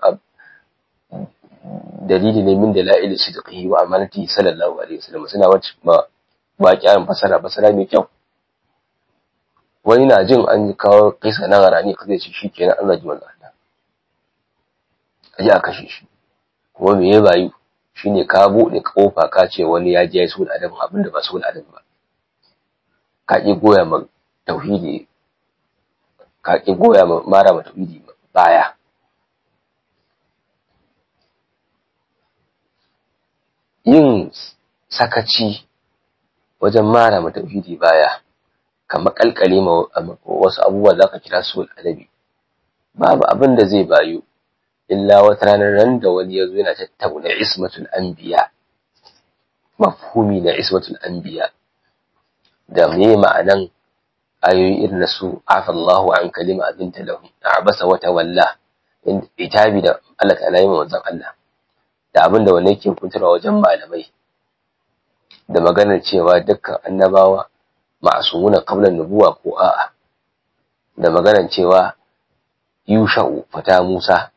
dalili ne min dalail sidqihi wa amanati sallallahu alaihi wasallam suna wacce ba waƙiyan fasara fasara mai kyau wani na jin an kawo kisa na garani ka zai ce shi kenan an zaji manzo Allah aje a kashe shi kuma me ya bayu shine ka buɗe kofa ka ce wani ya je ya so da adam abin da ba so da adam ba ka ki goya ma tauhidi ka ki goya ma mara ma tauhidi baya yin sakaci wajen mara ma tauhidi baya ka makalkale ma wasu abubuwa za ka kira su adabi babu abin da zai bayu illa wata ranar ran da wani ya zo yana tattauna ismatul anbiya mafhumi na ismatul anbiya da me ma'anan ayoyi irin na su afallahu an kalima abinta lahu abasa wata walla itabi da Allah ta'ala yi manzon Allah da abin da wani yake kuntarwa wajen malamai da maganar cewa dukkan annabawa ma'asumuna qabla nubuwa ko a'a da maganar cewa yusha'u fata Musa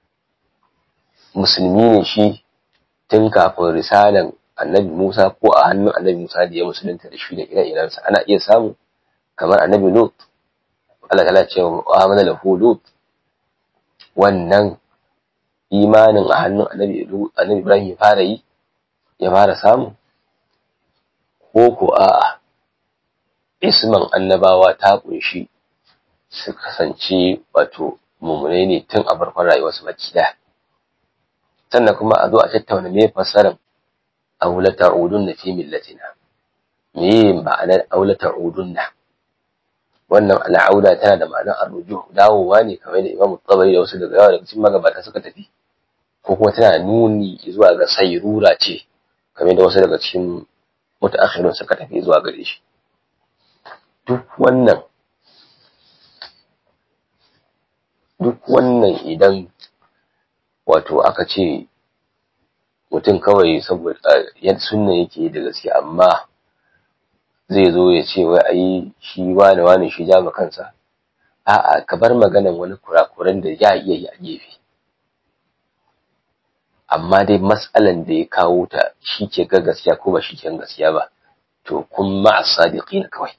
musulmi ne shi tun kafin risalan annabi Musa ko a hannun annabi Musa da ya musulunta da shi da ire-irensa ana iya samu kamar annabi Lut Allah ta ce wa amana lahu Lut wannan imanin a hannun annabi annabi Ibrahim ya fara yi ya fara samu ko ko a'a isman annabawa ta kunshi su kasance wato mummunai ne tun a farkon rayuwarsu baki daya sannan kuma a zo a tattauna me fasaran aula ta'udunna fi millatina me ma'anar aula ta'udunna wannan al'auda tana da ma'anar arruju dawowa ne kamar da Imam Tabari da wasu daga yawa daga cikin magabata suka tafi ko kuma tana nuni zuwa ga sayrura ce kamar da wasu daga cikin mutaakhirun suka tafi zuwa gare shi duk wannan duk wannan idan wato aka ce mutum kawai saboda yadda sunna yake da gaske amma zai zo ya ce wai ayi shi wani wani shi ja kansa a'a ka bar maganan wani kurakuran da ya iya yi a gefe amma dai matsalan da ya kawo ta shi ke ga gaskiya ko ba shi ke gaskiya ba to kun ma'a sadiqina kawai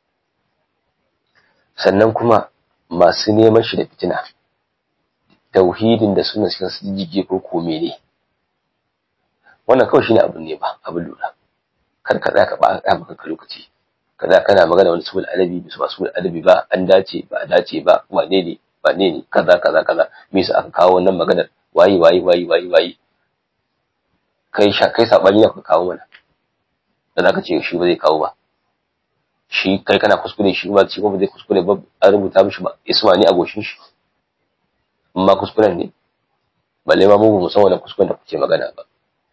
sannan kuma masu neman shi da fitina tauhidin da suna cikin su jige ko kome ne wannan kawai shine abin ne ba abin lura kar ka tsaya ka ba ka maka lokaci kaza kana magana wani sul adabi bisu ba sul adabi ba an dace ba a dace ba wane ne wane ne kaza kaza kaza me yasa aka kawo wannan maganar wayi wayi wayi wayi wayi kai sha kai sabani ne ka kawo mana da zaka ce shi ba zai kawo ba shi kai kana kuskure shi ba shi ba zai kuskure ba an rubuta mishi ba isma ne a goshin shi amma kuskuren ne balle ma mu ba san wannan kuskuren da kuke magana ba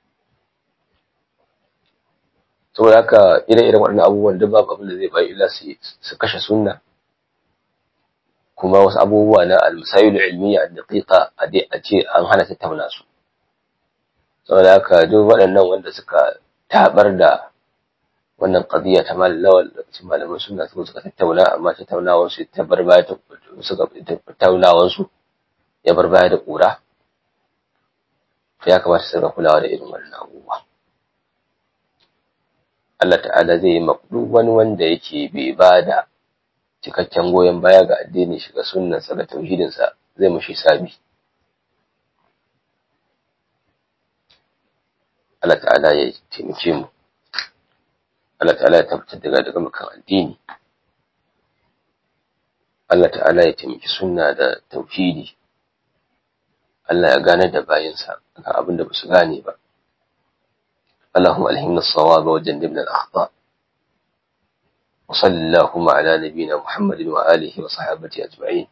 saboda haka ire-iren waɗannan abubuwan duk babu abin da zai bayi illa su kashe sunna kuma wasu abubuwa na almasayilu ilmiya a daƙiƙa a ce an hana tattauna su saboda haka duk waɗannan wanda suka tabar da wannan qadiya ta mal lawal cikin malaman sunna suka suka tattauna amma tattaunawar su ta bar baya ta suka tattaunawar su ya bar baya da ƙura ya kamata su ga kulawa da irin wannan abubuwa Allah ta'ala zai yi duk wani wanda yake bai ba da cikakken goyon baya ga addinin shi ga sunnansa ga tauhidinsa zai mushi sabi Allah ta'ala ya taimake mu Allah ta'ala ya tabbatar daga daga makan addini Allah ta'ala ya taimaki sunna da tauhidi Allah ya gane da bayinsa akan abin da ba su gane ba اللهم ألهمنا الصواب وجنبنا الأخطاء وصل اللهم على نبينا محمد وآله وصحابته أجمعين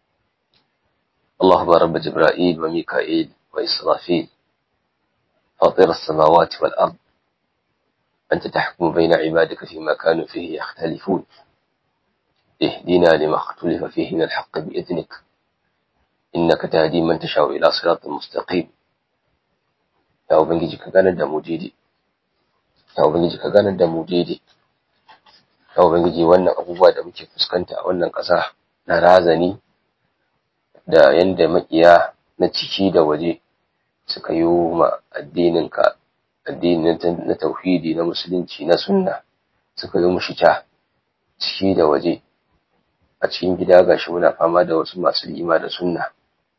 اللهم رب جبرائيل وميكائيل وإسرافيل فاطر السماوات والأرض أنت تحكم بين عبادك فيما كانوا فيه يختلفون اهدنا لما اختلف فيه من الحق بإذنك إنك تهدي من تشاء إلى صراط مستقيم يا أبنجي كان دموجيدي ya ubangiji ka ganar da mu daidai ya ubangiji wannan abubuwa da muke fuskanta a wannan ƙasa na razani da yanda makiya na ciki da waje suka yi ma addininka addinin na tauhidi na musulunci na sunna suka yi mushi ta ciki da waje a cikin gida gashi muna fama da wasu masu lima da sunna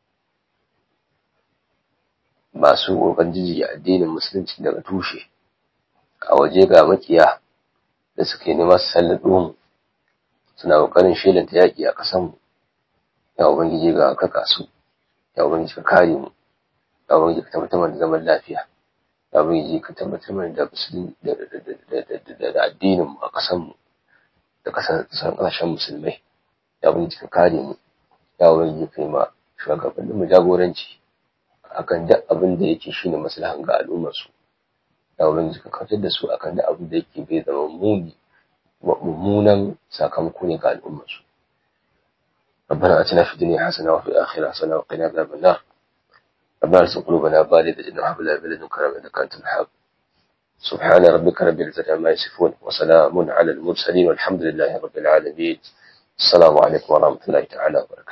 masu ƙoƙarin jijjiga addinin musulunci daga tushe a waje ga makiya da suke nema su sallaɗo mu suna ƙoƙarin shelanta yaƙi a ƙasanmu ya ubangiji ga ka kasu ya ubangiji ka kare mu ya ubangiji ka tabbatar da zaman lafiya ya ubangiji ka tabbatar da musulmi da addinin mu a ƙasanmu da ƙasashen musulmai ya ubangiji ka kare mu ya ubangiji ka yi ma shugabannin mu jagoranci akan duk abin da yake shine maslahan ga al'ummar su ya ubangiji ka kautar da su akan duk abin da yake bai zama muni mummunan sakamako ne ga al'ummar su ربنا اتنا في الدنيا حسنه وفي الاخره حسنه وقنا عذاب النار ربنا ارزق قلوبنا بالغة إنه حب لا بلد كرم إنك أنت الحب سبحان ربك رب العزة عما يصفون وسلام على المرسلين والحمد لله رب العالمين السلام عليكم ورحمة الله تعالى وبركاته